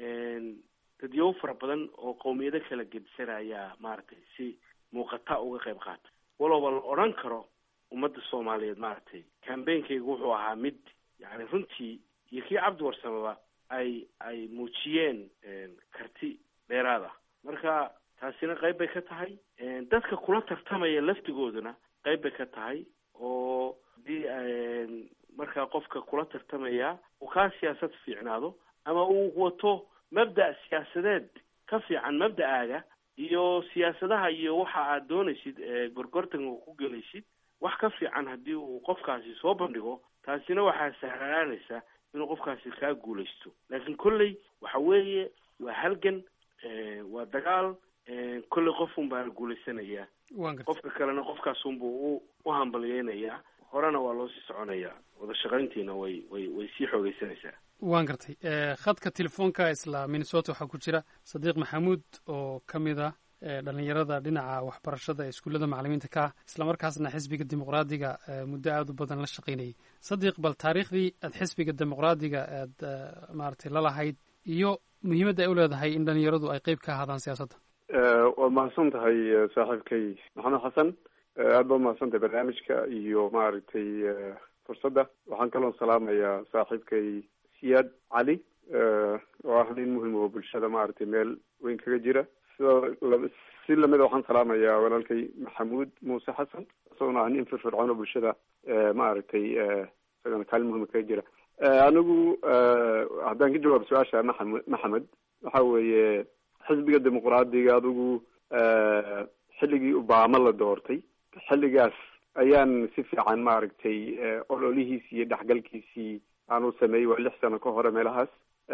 dadyow fara badan oo qowmiyado kala gedisanaya maaragtay si muuqata uga qayb qaata walowba la odhan karo ummadda soomaaliyeed maaragtay cambainkayga wuxuu ahaa mid yani runtii iyo kii cabdi warsamaba ay ay muujiyeen karti dheeraad ah marka taasina qayb bay ka tahay dadka kula tartamaya laftigooduna qayb bay ka tahay oo hadii markaa qofka kula tartamaya uu kaa siyaasad fiicnaado ama uu wato mabda' siyaasadeed ka fiican mabda'aaga iyo siyaasadaha iyo waxa aad doonaysid gorgortanka ku gelaysid wax ka fiican haddii uu qofkaasi soo bandhigo taasina waxaa sahlanaanaysa inuu qofkaasi kaa guulaysto laakiin kolley waxa weeye waa halgan waa dagaal kolley qofun baana guulaysanayaa qofka kalena qofkaasunbuu u u hambalyeynayaa horena waa loo sii soconayaa wada shaqayntiina way way way sii xoogeysanaysaa waan gartay khadka telefoonka isla minnesota waxaa ku jira sadiiq maxamuud oo ka mid ah dhalinyarada dhinaca waxbarashada ee iskuullada macalimiinta ka ah islamarkaasna xisbiga dimuqraadiga muddo aada u badan la shaqaynayay sadiiq bal taariikhdii aad xisbiga dimuqraadiga aad maaragtay lalahayd iyo muhiimadda ay u leedahay in dhalinyaradu ay qeyb ka ahaadaan siyaasadda waad mahadsan tahay saaxiibkay maxamed xasan aad baad mahadsan tahay barnaamijka iyo maaragtay fursadda waxaan kaloon salaamayaa saaxiibkay siyaad cali oo ah nin muhim oo bulshada maaragtay meel weyn kaga jira sidoo si lamida waxaan salaamayaa walaalkay maxamuud muuse xasan isagona ah nin firfircoon oo bulshada maaragtay isagana kaalin muhima kaga jira anigu haddaan ka jawaabo su-aasha maxamed maxamed waxa weeye xisbiga dimuqraadiga adigu xilligii obama la doortay xilligaas ayaan si fiican maaragtay ololihiisii iyo dhexgalkiisii aan u sameeyey waa lix sano ka hore meelahaas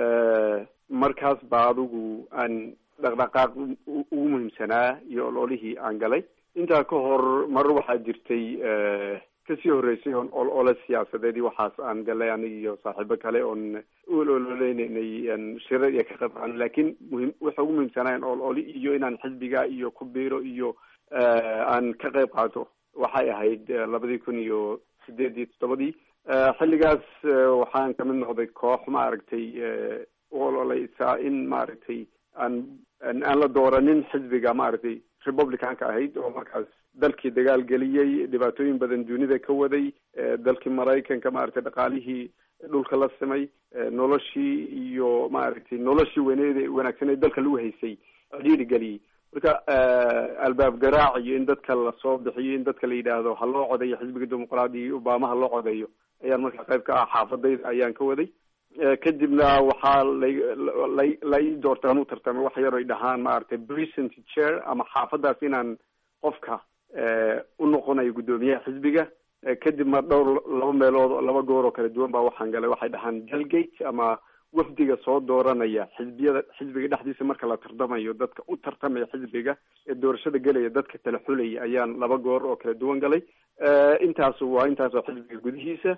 markaas baa adigu aan dhaqdhaqaaq ugu muhiimsanaa iyo ololihii aan galay intaa ka hor mar waxaa jirtay kasii horreysay oon olole siyaasadeed iyo waxaas aan galay aniga iyo saaxiibo kale oon uol ololeynay shirar iyo ka qayb qaadan laakiin muhim waxa ugu muhiimsanaayan ololi iyo inaan xisbiga iyo ku biiro iyo aan ka qayb qaato waxay ahayd labadii kun iyo sideed iyo toddobadii xilligaas waxaan kamid noqday koox maaragtay u ololeysaa in maaragtay aan aan la dooranin xisbiga maaragtay republicanka ahayd oo markaas dalkii dagaal geliyey dhibaatooyin badan dunida ka waday dalkii maraykanka maaragtay dhaqaalihii dhulka la simay noloshii iyo maaragtay noloshii weyneed wanaagsan ee dalka lagu haysay cidhiiri geliyey marka albaab garaac iyo in dadka lasoo bixiyo in dadka la yidhaahdo ha loo codeeyo xisbiga dimuqraadiga iyo obama ha loo codeeyo ayaan markaa qayb ka ah xaafadayda ayaan ka waday kadibna waxaa la la ii doortay anuu tartamay wax yar ay dhahaan maaragtay present chair ama xaafadaas inaan qofka u noqonayo guddoomiyaha xisbiga kadib ma dhowr laba meelood laba goor oo kala duwan baa waxaan galay waxay dhahaan delegate ama wafdiga soo dooranaya xisbiyada xisbiga dhexdiisa marka la tartamayo dadka u tartamaya xisbiga ee doorashada gelaya dadka kala xulaya ayaan laba goor oo kala duwan galay intaasu waa intaasoo xisbiga gudihiisa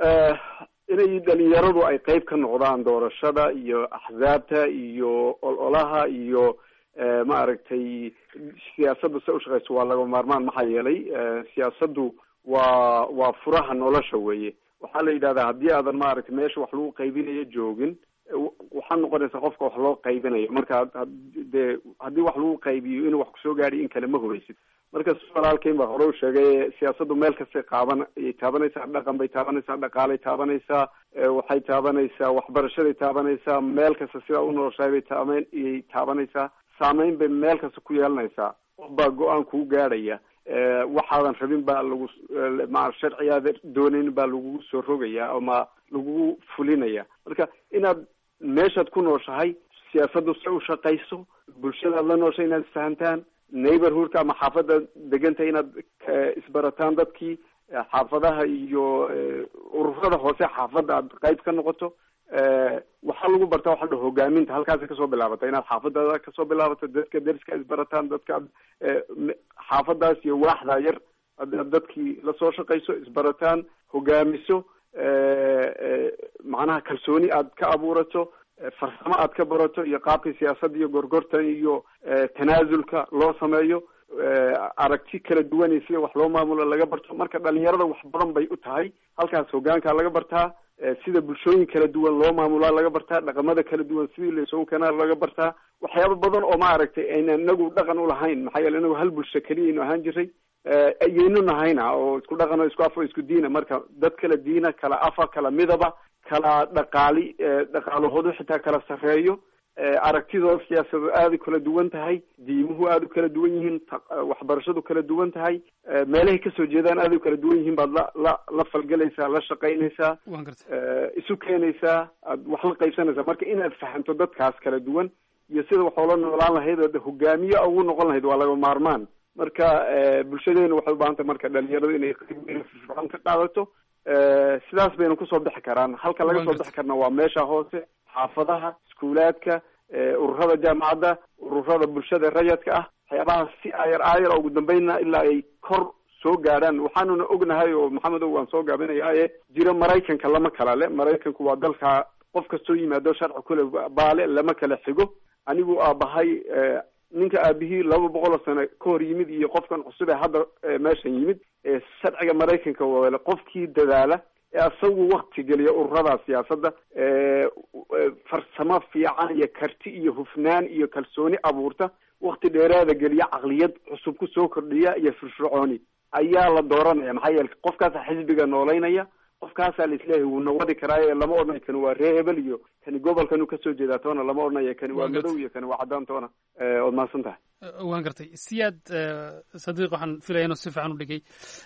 inay dhalinyaradu ay qeyb ka noqdaan doorashada iyo axsaabta iyo ololaha iyo maaragtay siyaasadda se ushaqeyso waa laga maarmaan maxaa yeelay siyaasaddu waa waa furaha nolosha weeye waxaa la yidhahdaa haddii aadan maaragtay meesha wax lagu qaybinayo joogin waxaa noqonaysa qofka wax loo qaybinayo marka dee haddii wax lagu qaybiyo inuu wax kusoo gaadhiy in kale ma hubaysid marka si walaalkeyn baa hore u sheegay siyaasaddu meel kastay qaaban ayay taabanaysaa dhaqan bay taabanaysaa dhaqaalay taabanaysaa waxay taabanaysaa waxbarashaday taabanaysaa meel kasta sidaa u noloshahay bay taaban iyay taabanaysaa saameyn bay meel kasta ku yeelanaysaa qof baa go-aan kuu gaadhaya waxaadan rabin baa lagu ma sharcigaada doonayn baa lagugu soo rogaya ama lagugu fulinaya marka inaad meeshaad ku nooshahay siyaasaddu se u shaqayso bulshadaad la nooshay inaad isfahantaan neighborhoodka ama xaafadda deganta inaad isbarataan dadkii xaafadaha iyo ururada hoose xaafadda aad qayb ka noqoto waxaa lagu bartaa waxa la hogaaminta halkaasay kasoo bilaabata inaad xaafadada kasoo bilaabato dadka deriska isbarataan dadka xaafadaas iyo waaxda yar adaad dadkii lasoo shaqayso isbarataan hogaamiso macnaha kalsooni aad ka abuurato farsamo aad ka barato iyo qaabka siyaasadda iyo gorgortan iyo tanaasulka loo sameeyo aragti kala duwan iyo sida wax loo maamulo laga barto marka dhalinyarada wax badan bay u tahay halkaas hogaankaa laga bartaa sida bulshooyin kala duwan loo maamulaa laga bartaa dhaqamada kala duwan sidii laisugu keenaa laga bartaa waxyaaba badan oo maaragtay ayna inagu dhaqan ulahayn maxaa yeele inagu hal bulsho keliyaynu ahaan jiray ayaynu nahayna oo isku dhaqan oo isku af oo isku diina marka dad kala diina kala afa kala midaba kala dhaqaali dhaqaalahoodu xitaa kala sarreeyo aragtidooda siyaasadoo aada u kala duwan tahay diimuhu aada u kala duwan yihiin waxbarashadu kala duwan tahay meelahay kasoo jeedaan aada u kala duwan yihiin baad la la la falgelaysaa la shaqaynaysaa isu keenaysaa aad wax la qaybsanaysaa marka inaad fahamto dadkaas kala duwan iyo sida wax oola noolaan lahayd oo hogaamiye ugu noqon lahayd waa laga maarmaan marka bulshadeenu waxay ubaahan tahay marka dhalinyaradu inay qayb weyn firfircoon ka qaadato sidaas bayna kusoo bixi karaan halka laga soo bixi karna waa meesha hoose xaafadaha iskuulaadka ururada jaamacadda ururada bulshada rayadka ah waxyaabaha si ayar aayar ugu dambeynna ilaa ay kor soo gaadhaan waxaanuna ognahay oo maxamedow waan soo gaabinaya jiro maraykanka lama kala le maraykanku waa dalka qof kastoo yimaado sharci kule baale lama kala xigo anigu aabahay ninka aabihii laba boqol oo sano ka hor yimid iyo qofkan cusub ee hadda meeshan yimid sharciga maraykanka wale qofkii dadaala ee asagu wakti geliya ururada siyaasadda farsamo fiican iyo karti iyo hufnaan iyo kalsooni abuurta wakti dheeraada geliya caqliyad cusub kusoo kordhiya iyo firfircooni ayaa la dooranaya maxaa yeele qofkaasa xisbiga noolaynaya qofkaasaa la isleeyahay wuu nawadi karaaye lama odhanayo kani waa ree hebel iyo kani gobolkan uu kasoo jeedaa toona lama odhanayo kani waa madow iyo kani waa caddaan toona waad mahadsan tahay waan gartay siyaad sadiiq waxaan filaya inuu si fiican u dhigay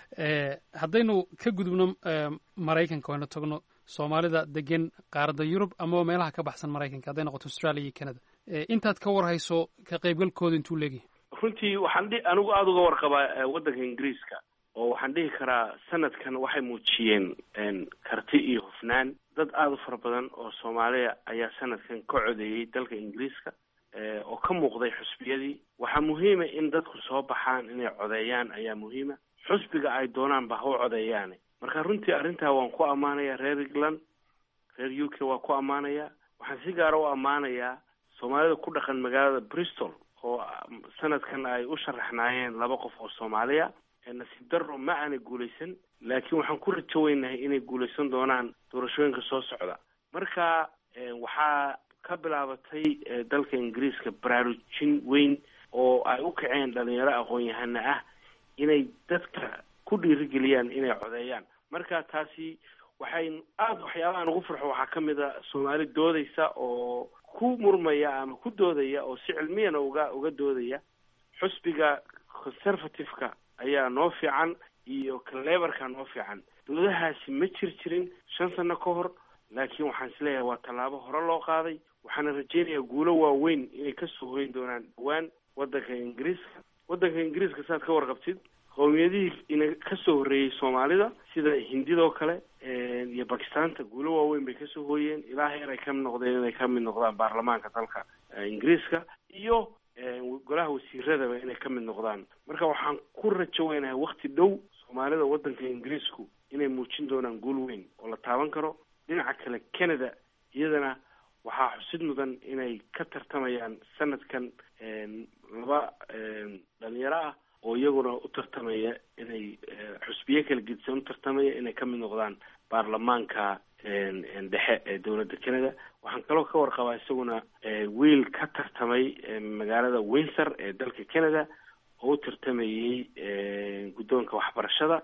haddaynu ka gudubno maraykanka waynu tagno soomaalida degan qaaradda yurub amaba meelaha ka baxsan maraykanka hadday noqoto australia iyo canada intaad ka warhayso ka qaybgalkooda intuu leegyahay runtii waxaan dhi anigu aada uga warqabaa waddanka ingiriiska oo waxaan dhihi karaa sanadkan waxay muujiyeen karti iyo hufnaan dad aada u fara badan oo soomaaliya ayaa sanadkan ka codeeyey dalka ingiriiska oo ka muuqday xusbiyadii waxaa muhiima in dadku soo baxaan inay codeeyaan ayaa muhiima xusbiga ay doonaan ba ha u codeeyaane marka runtii arrintaa waan ku ammaanayaa reer england reer u k waa ku ammaanayaa waxaan si gaara u ammaanayaa soomaalida ku dhaqan magaalada bristol oo sanadkan ay u sharaxnaayeen laba qof oo soomaaliya nasiib darro ma aanay guulaysan laakiin waxaan ku rajo weynahay inay guulaysan doonaan doorashooyinka soo socda marka waxaa ka bilaabatay dalka ingiriiska baraarujin weyn oo ay u kaceen dhalinyaro aqoon-yahana ah inay dadka ku dhiirigeliyaan inay codeeyaan marka taasi waxay aada waxyaabahan ugu farxo waxaa ka mid a soomaali doodaysa oo ku murmaya ama ku doodaya oo si cilmiyana uga uga doodaya xusbiga conservative-ka ayaa noo fiican iyo kalebarka noo fiican doodahaasi ma jir jirin shan sano ka hor laakiin waxaan isleeyahay waa tallaabo hore loo qaaday waxaana rajeynayaa guulo waaweyn inay kasoo hoyn doonaan dhawaan waddanka ingiriiska waddanka ingiriiska saad ka warqabtid qowmiyadihii ina kasoo horreeyey soomaalida sida hindidoo kale iyo bakistaanta guulo waaweyn bay kasoo hooyeen ilaa heer ay ka mid noqdeen inay ka mid noqdaan baarlamaanka dalka ingiriiska iyo golaha wasiiradaba inay ka mid noqdaan marka waxaan ku rajo weynahay wakti dhow soomaalida waddanka ingiriisku inay muujin doonaan guul weyn oo la taaban karo dhinaca kale canada iyadana waxaa xusid mudan inay ka tartamayaan sanadkan laba dhalinyaro ah oo iyaguna u tartamaya inay xusbiye kala gedisan u tartamaya inay ka mid noqdaan baarlamaanka dhexe ee dowladda canada waxaan kaloo ka warqabaa isaguna wiil ka tartamay magaalada windsor ee dalka canada oo u tartamayey guddoonka waxbarashada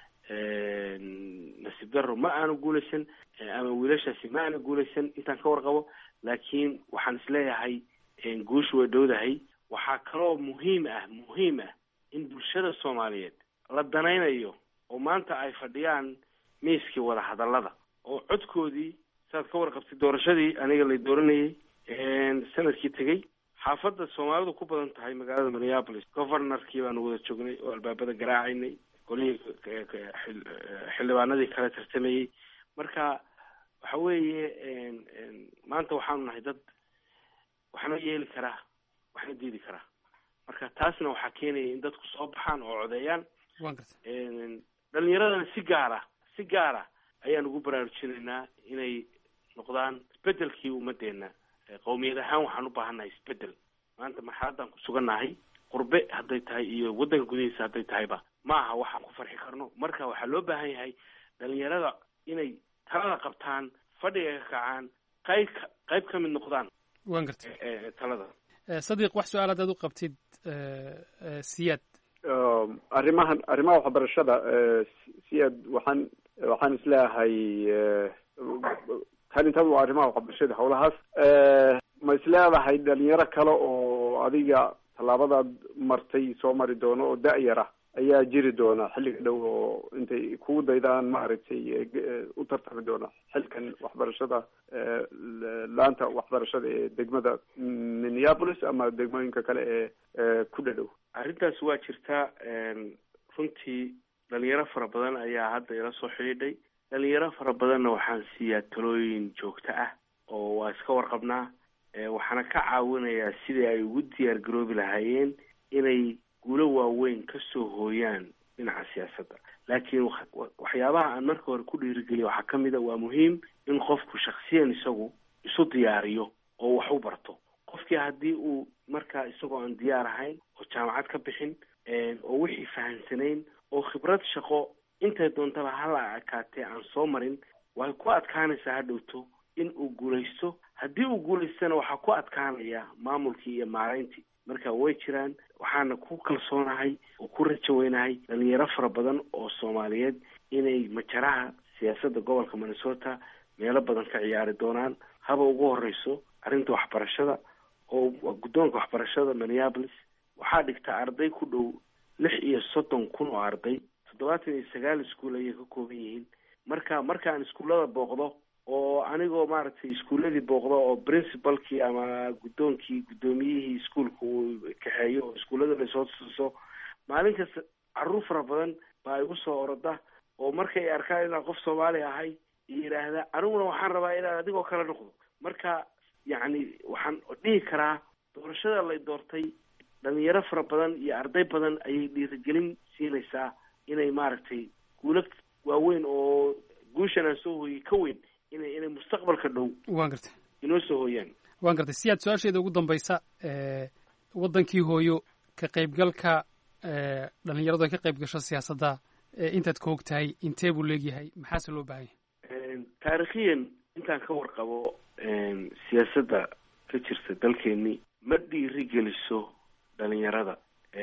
nasiib darro ma aanu guulaysan ama wiilashaasi ma aanu guulaysan intaan ka warqabo laakiin waxaan isleeyahay guushu way dhowdahay waxaa kaloo muhiim ah muhiim ah in bulshada soomaaliyeed la danaynayo oo maanta ay fadhiyaan miiskii wadahadallada oo codkoodii saad ka warqabtay doorashadii aniga lay dooranayay sanadkii tegey xaafadda soomaalidu ku badan tahay magaalada minneapolis governorkii baanu wada joognay oo albaabada garaacaynay golihii xildhibaanadii kala tartamayey marka waxa weeye maanta waxaanu nahay dad waxna yeeli karaa waxna diidi karaa marka taasna waxaa keenaya in dadku soo baxaan oo codeeyaan dhalinyaradana si gaara si gaara ayaan ugu baraarujinaynaa inay noqdaan isbedelkii ummadeena qowmiyad ahaan waxaan u baahannahay isbedel maanta marxaladan ku sugannahay qurbe hadday tahay iyo waddanka gudihiisa hadday tahayba ma aha waxaan ku farxi karno marka waxaa loo baahan yahay dhalinyarada inay talada qabtaan fadhiga ka kacaan qayb ka qayb ka mid noqdaan waan gartay ee talada sadiiq wax su-aal haddaad u qabtid siyaad arrimahan arrimaha waxbarashada siyaad waxaan waxaan isleeyahay kan intaba waa arrimaha waxbarashada howlahaas ma isleedahay dhalinyaro kale oo adiga tallaabadaad martay soo mari doono oo da-yara ayaa jiri doona xilliga dhow oo intay kugu daydaan maaragtay u tartami doona xilkan waxbarashada laanta waxbarashada ee degmada minneapolis ama degmooyinka kale ee ku dhadhow arrintaas waa jirtaa runtii dhalinyaro fara badan ayaa hadda ila soo xidhiidhay dhalinyaro fara badanna waxaan siiyaa talooyin joogto ah oo waa iska warqabnaa waxaana ka caawinayaa sidii ay ugu diyaar garoobi lahaayeen inay guulo waaweyn ka soo hooyaan dhinaca siyaasadda laakiin waxyaabaha aan marka hore ku dhiirigeliya waxaa ka mid a waa muhiim in qofku shaksiyan isagu isu diyaariyo oo wax u barto qofkii haddii uu markaa isagoo aan diyaar ahayn oo jaamacad ka bixin oo wixii fahansanayn oo khibrad shaqo intay doontaba hala ekaatee aan soo marin way ku adkaanaysaa hadhowto in uu guulaysto haddii uu guulaystana waxaa ku adkaanaya maamulkii iyo maarayntii marka way jiraan waxaana ku kalsoonahay oo ku rajo weynahay dhalinyaro fara badan oo soomaaliyeed inay majaraha siyaasadda gobolka minnesota meelo badan ka ciyaari doonaan haba ugu horeyso arrinta waxbarashada oo guddoonka waxbarashada minneapolis waxaa dhigtaa arday ku dhow lix iyo soddon kun oo arday toddobaatan iyo sagaal iskuol ayay ka kooban yihiin marka markaan iskuullada booqdo oo anigoo maaragtay iskuulladii booqdo oo principalkii ama guddoonkii guddoomiyihii iskuolka uu kaxeeyo oo iskuullada lasoo tuso maalin kasta carruur fara badan baa igu soo oroda oo markay arkaan inaan qof soomaali ahay iyo yidhaahda aniguna waxaan rabaa inaan adigoo kala noqdo marka yacni waxaan dhihi karaa doorashada lay doortay dhalinyaro fara badan iyo arday badan ayay dhiirigelin siinaysaa inay maaragtay guulo waaweyn oo guushan aan soo hooyey ka weyn inay inay mustaqbalka dhow waan gartay inoo soo hooyaan waan gartay siyaad su-aasheeda ugu dambaysa waddankii hooyo ka qaybgalka dhalinyaradu ay ka qayb gasho siyaasadda intaad ka og tahay intee buu leegyahay maxaase loo baahan yahay taarikhiyan intaan ka warqabo siyaasadda ka jirta dalkeeni ma dhiiri geliso dhalinyarada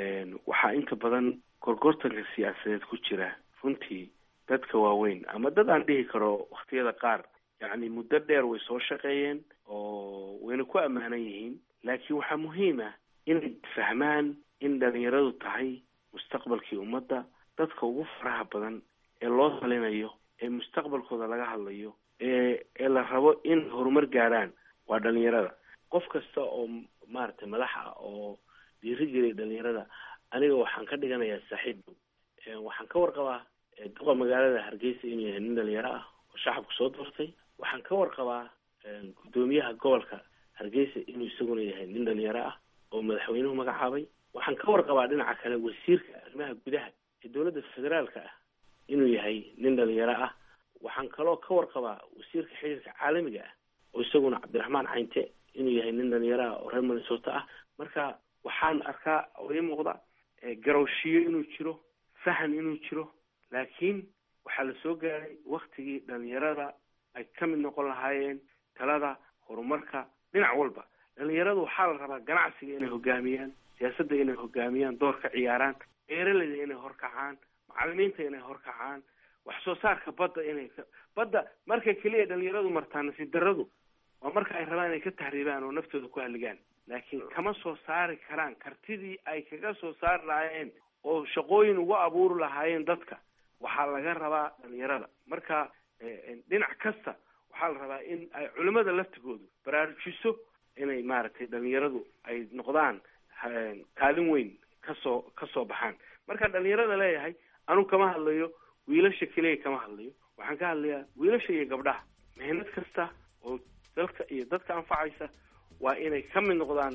waxaa inta badan gorgortanka siyaasadeed ku jira runtii dadka waaweyn ama dad aan dhihi karo waktiyada qaar yacni muddo dheer way soo shaqeeyeen oo wayna ku ammaanan yihiin laakiin waxaa muhiim ah inay fahmaan in dhalinyaradu tahay mustaqbalkii ummadda dadka ugu faraha badan ee loo talinayo ee mustaqbalkooda laga hadlayo ee ee la rabo in horumar gaadhaan waa dhalinyarada qof kasta oo maaragtay madax ah oo dhiirigeliya dhalinyarada aniga waxaan ka dhiganayaa saaxiib dhow waxaan ka warqabaa duqa magaalada hargeysa inuu yahay nin dhalinyaro ah oo shacabku soo doortay waxaan ka warqabaa guddoomiyaha gobolka hargeysa inuu isaguna yahay nin dhalinyaro ah oo madaxweynuhu magacaabay waxaan ka warqabaa dhinaca kale wasiirka arrimaha gudaha ee dowladda federaalka ah inuu yahay nin dhalinyaro ah waxaan kaloo ka warqabaa wasiirka xiriirka caalamiga ah oo isaguna cabdiraxmaan caynte inuu yahay nin dhalinyaro ah oo reer minnesota ah marka waxaan arkaa oo ii muuqda garowshiyo inuu jiro fahan inuu jiro laakiin waxaa la soo gaaray waktigii dhalinyarada ay ka mid noqon lahaayeen talada horumarka dhinac walba dhalinyaradu waxaa la rabaa ganacsiga inay hogaamiyaan siyaasadda inay hogaamiyaan door ka ciyaaraan beeraleyda inay horkacaan macalimiinta inay horkacaan wax soo saarka badda inay ka badda markay keliya dhalinyaradu martaa nasiib darradu waa marka ay rabaan inay ka tahriibaan oo naftooda ku halligaan laakiin kama soo saari karaan kartidii ay kaga soo saari lahaayeen oo shaqooyin ugu abuuri lahaayeen dadka waxaa laga rabaa dhalinyarada marka dhinac kasta waxaa la rabaa in ay culimada laftigoodu baraarujiso inay maaragtay dhalinyaradu ay noqdaan kaalin weyn kasoo kasoo baxaan markaan dhalinyarada leeyahay anu kama hadlayo wiilasha keliya kama hadlayo waxaan ka hadlayaa wiilasha iyo gabdhaha mehnad kasta oo dalka iyo dadka anfacaysa waa inay ka mid noqdaan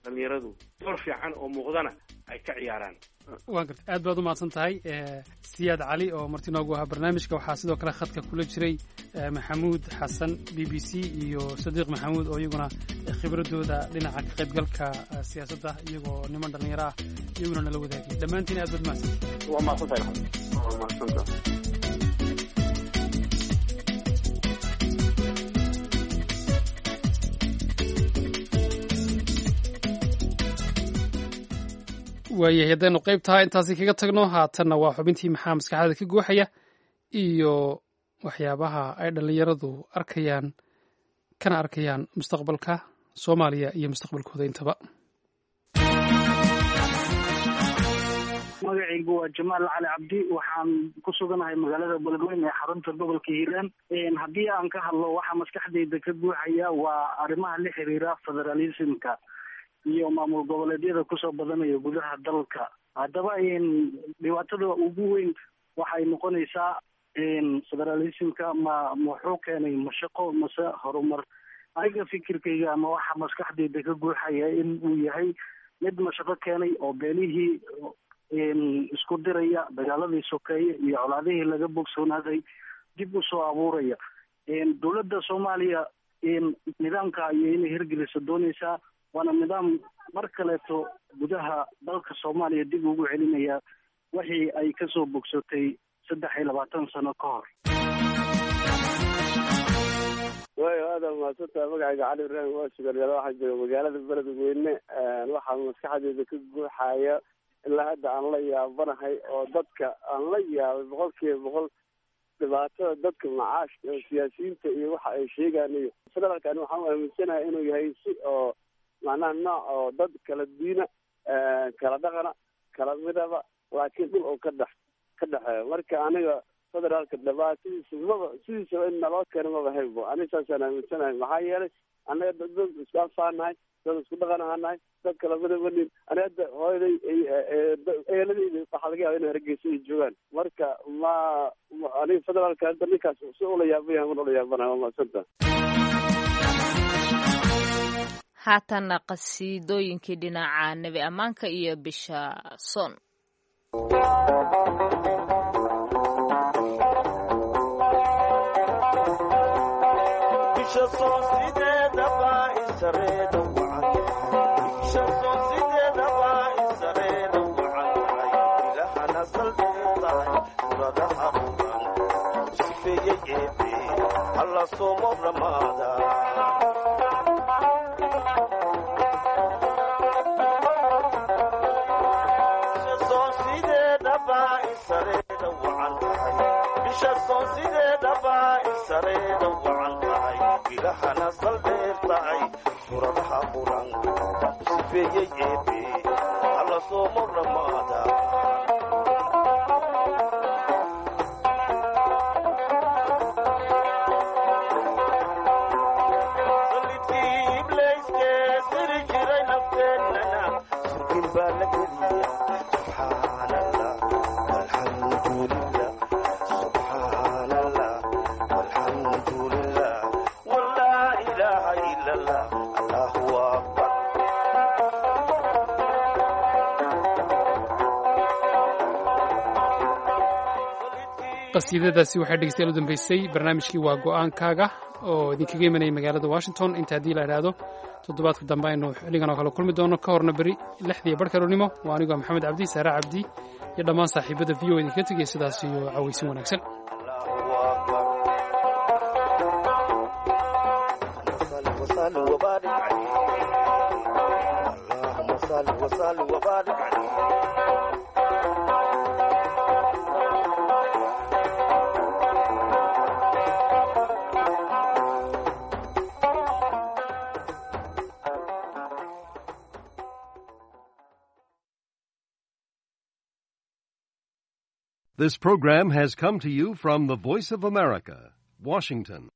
dhalinyaradu door fiican oo muuqdana ay ka ciyaaraan waa garta aad baad u mahadsan tahay siyaad cali oo marti noogu ahaa barnaamijka waxaa sidoo kale khadka kula jiray maxamuud xasan b b c iyo sadiiq maxamuud oo iyaguna khibradooda dhinaca ka qaybgalka siyaasadda iyagoo niman dhallinyaro ah iyaguna nala wadaagay dhammaantiin aad baad mahadsantahay waa mahadsantahay waa mahadsantahay waayahay haddaynu qayb tahay intaasi kaga tagno haatanna waa xubintii maxaa maskaxdada ka guuxaya iyo waxyaabaha ay dhallinyaradu arkayaan kana arkayaan mustaqbalka soomaaliya iyo mustaqbalkooda intaba magacaygu waa jamaal cali cabdi waxaan ku suganahay magaalada beledweyne ee xarunta gobolka hiiraan haddii aan ka hadlo waxaa maskaxdayda ka guuxaya waa arrimaha la xiriira federalismka iyo maamul goboleedyada kusoo badanaya gudaha dalka haddaba dhibaatada ugu weyn waxay noqonaysaa federalismka ma muxuu keenay mashaqo mase horumar aniga fikirkayga ama waxa maskaxdayda ka guuxaya in uu yahay mid mashaqo keenay oo beenihii isku diraya dagaaladii sokeeye iyo colaadihii laga bogsoonaaday dib usoo abuuraya dowladda soomaaliya nidaamka ayay inay hirgelisa dooneysaa waana nidaam mar kaleeto gudaha dalka soomaaliya dib ugu celinaya wixii ay kasoo bogsatay saddex iyo labaatan sano ka hor waayo aada mahadsantaha magacayga cali ibraahim waa sugaryada waxaan jooga magaalada beledweyne waxaa maskaxdeeda ka guuxaya ilaa hadda aan la yaabanahay oo dadka aan la yaabay boqol kiiba boqol dhibaatada dadka macaashka oo siyaasiyiinta iyo waxa ay sheegaan iyo federaalkan waxaan u aaminsanahay inuu yahay si oo macnaha nooc oo dad kala diina kala dhaqana kala midaba laakiin dhul oo ka dhex ka dhexeeyo marka aniga federaalka dhibaatadiisa maba sidiisaba in naloo keeno maba haybo aniga saasaan aaminsanahay maxaa yeelay annaga dad dad isku anfaanahay dad isku dhaqan ahaanahay dad kala midabanin ani hadda hooyaday eeladayda waxaa laga yaaba inay hargeysa ay joogaan marka ma aniga federaalka hadda ninkaas si ula yaabanyahay man ula yaabanahay waa mahadsanta haatanna qasiidooyinkii dhinaca nebi ammaanka iyo bisha soon qasiidadaasi waxay dhegeystayaal u dambeysay barnaamijkii waa go-aankaaga oo idinkaga imanayay magaalada washington inta haddii la idhaahdo toddobaadka dambe aynu xilligan oo kale kulmi doono ka horna beri lixdiiyo barh kalonimo waa anigoo maxamed cabdi saare cabdi iyo dhammaan saaxiibada v o idinkaga tegaya sidaas iyo cawaysin wanaagsan This program has come to you from the Voice of America, Washington.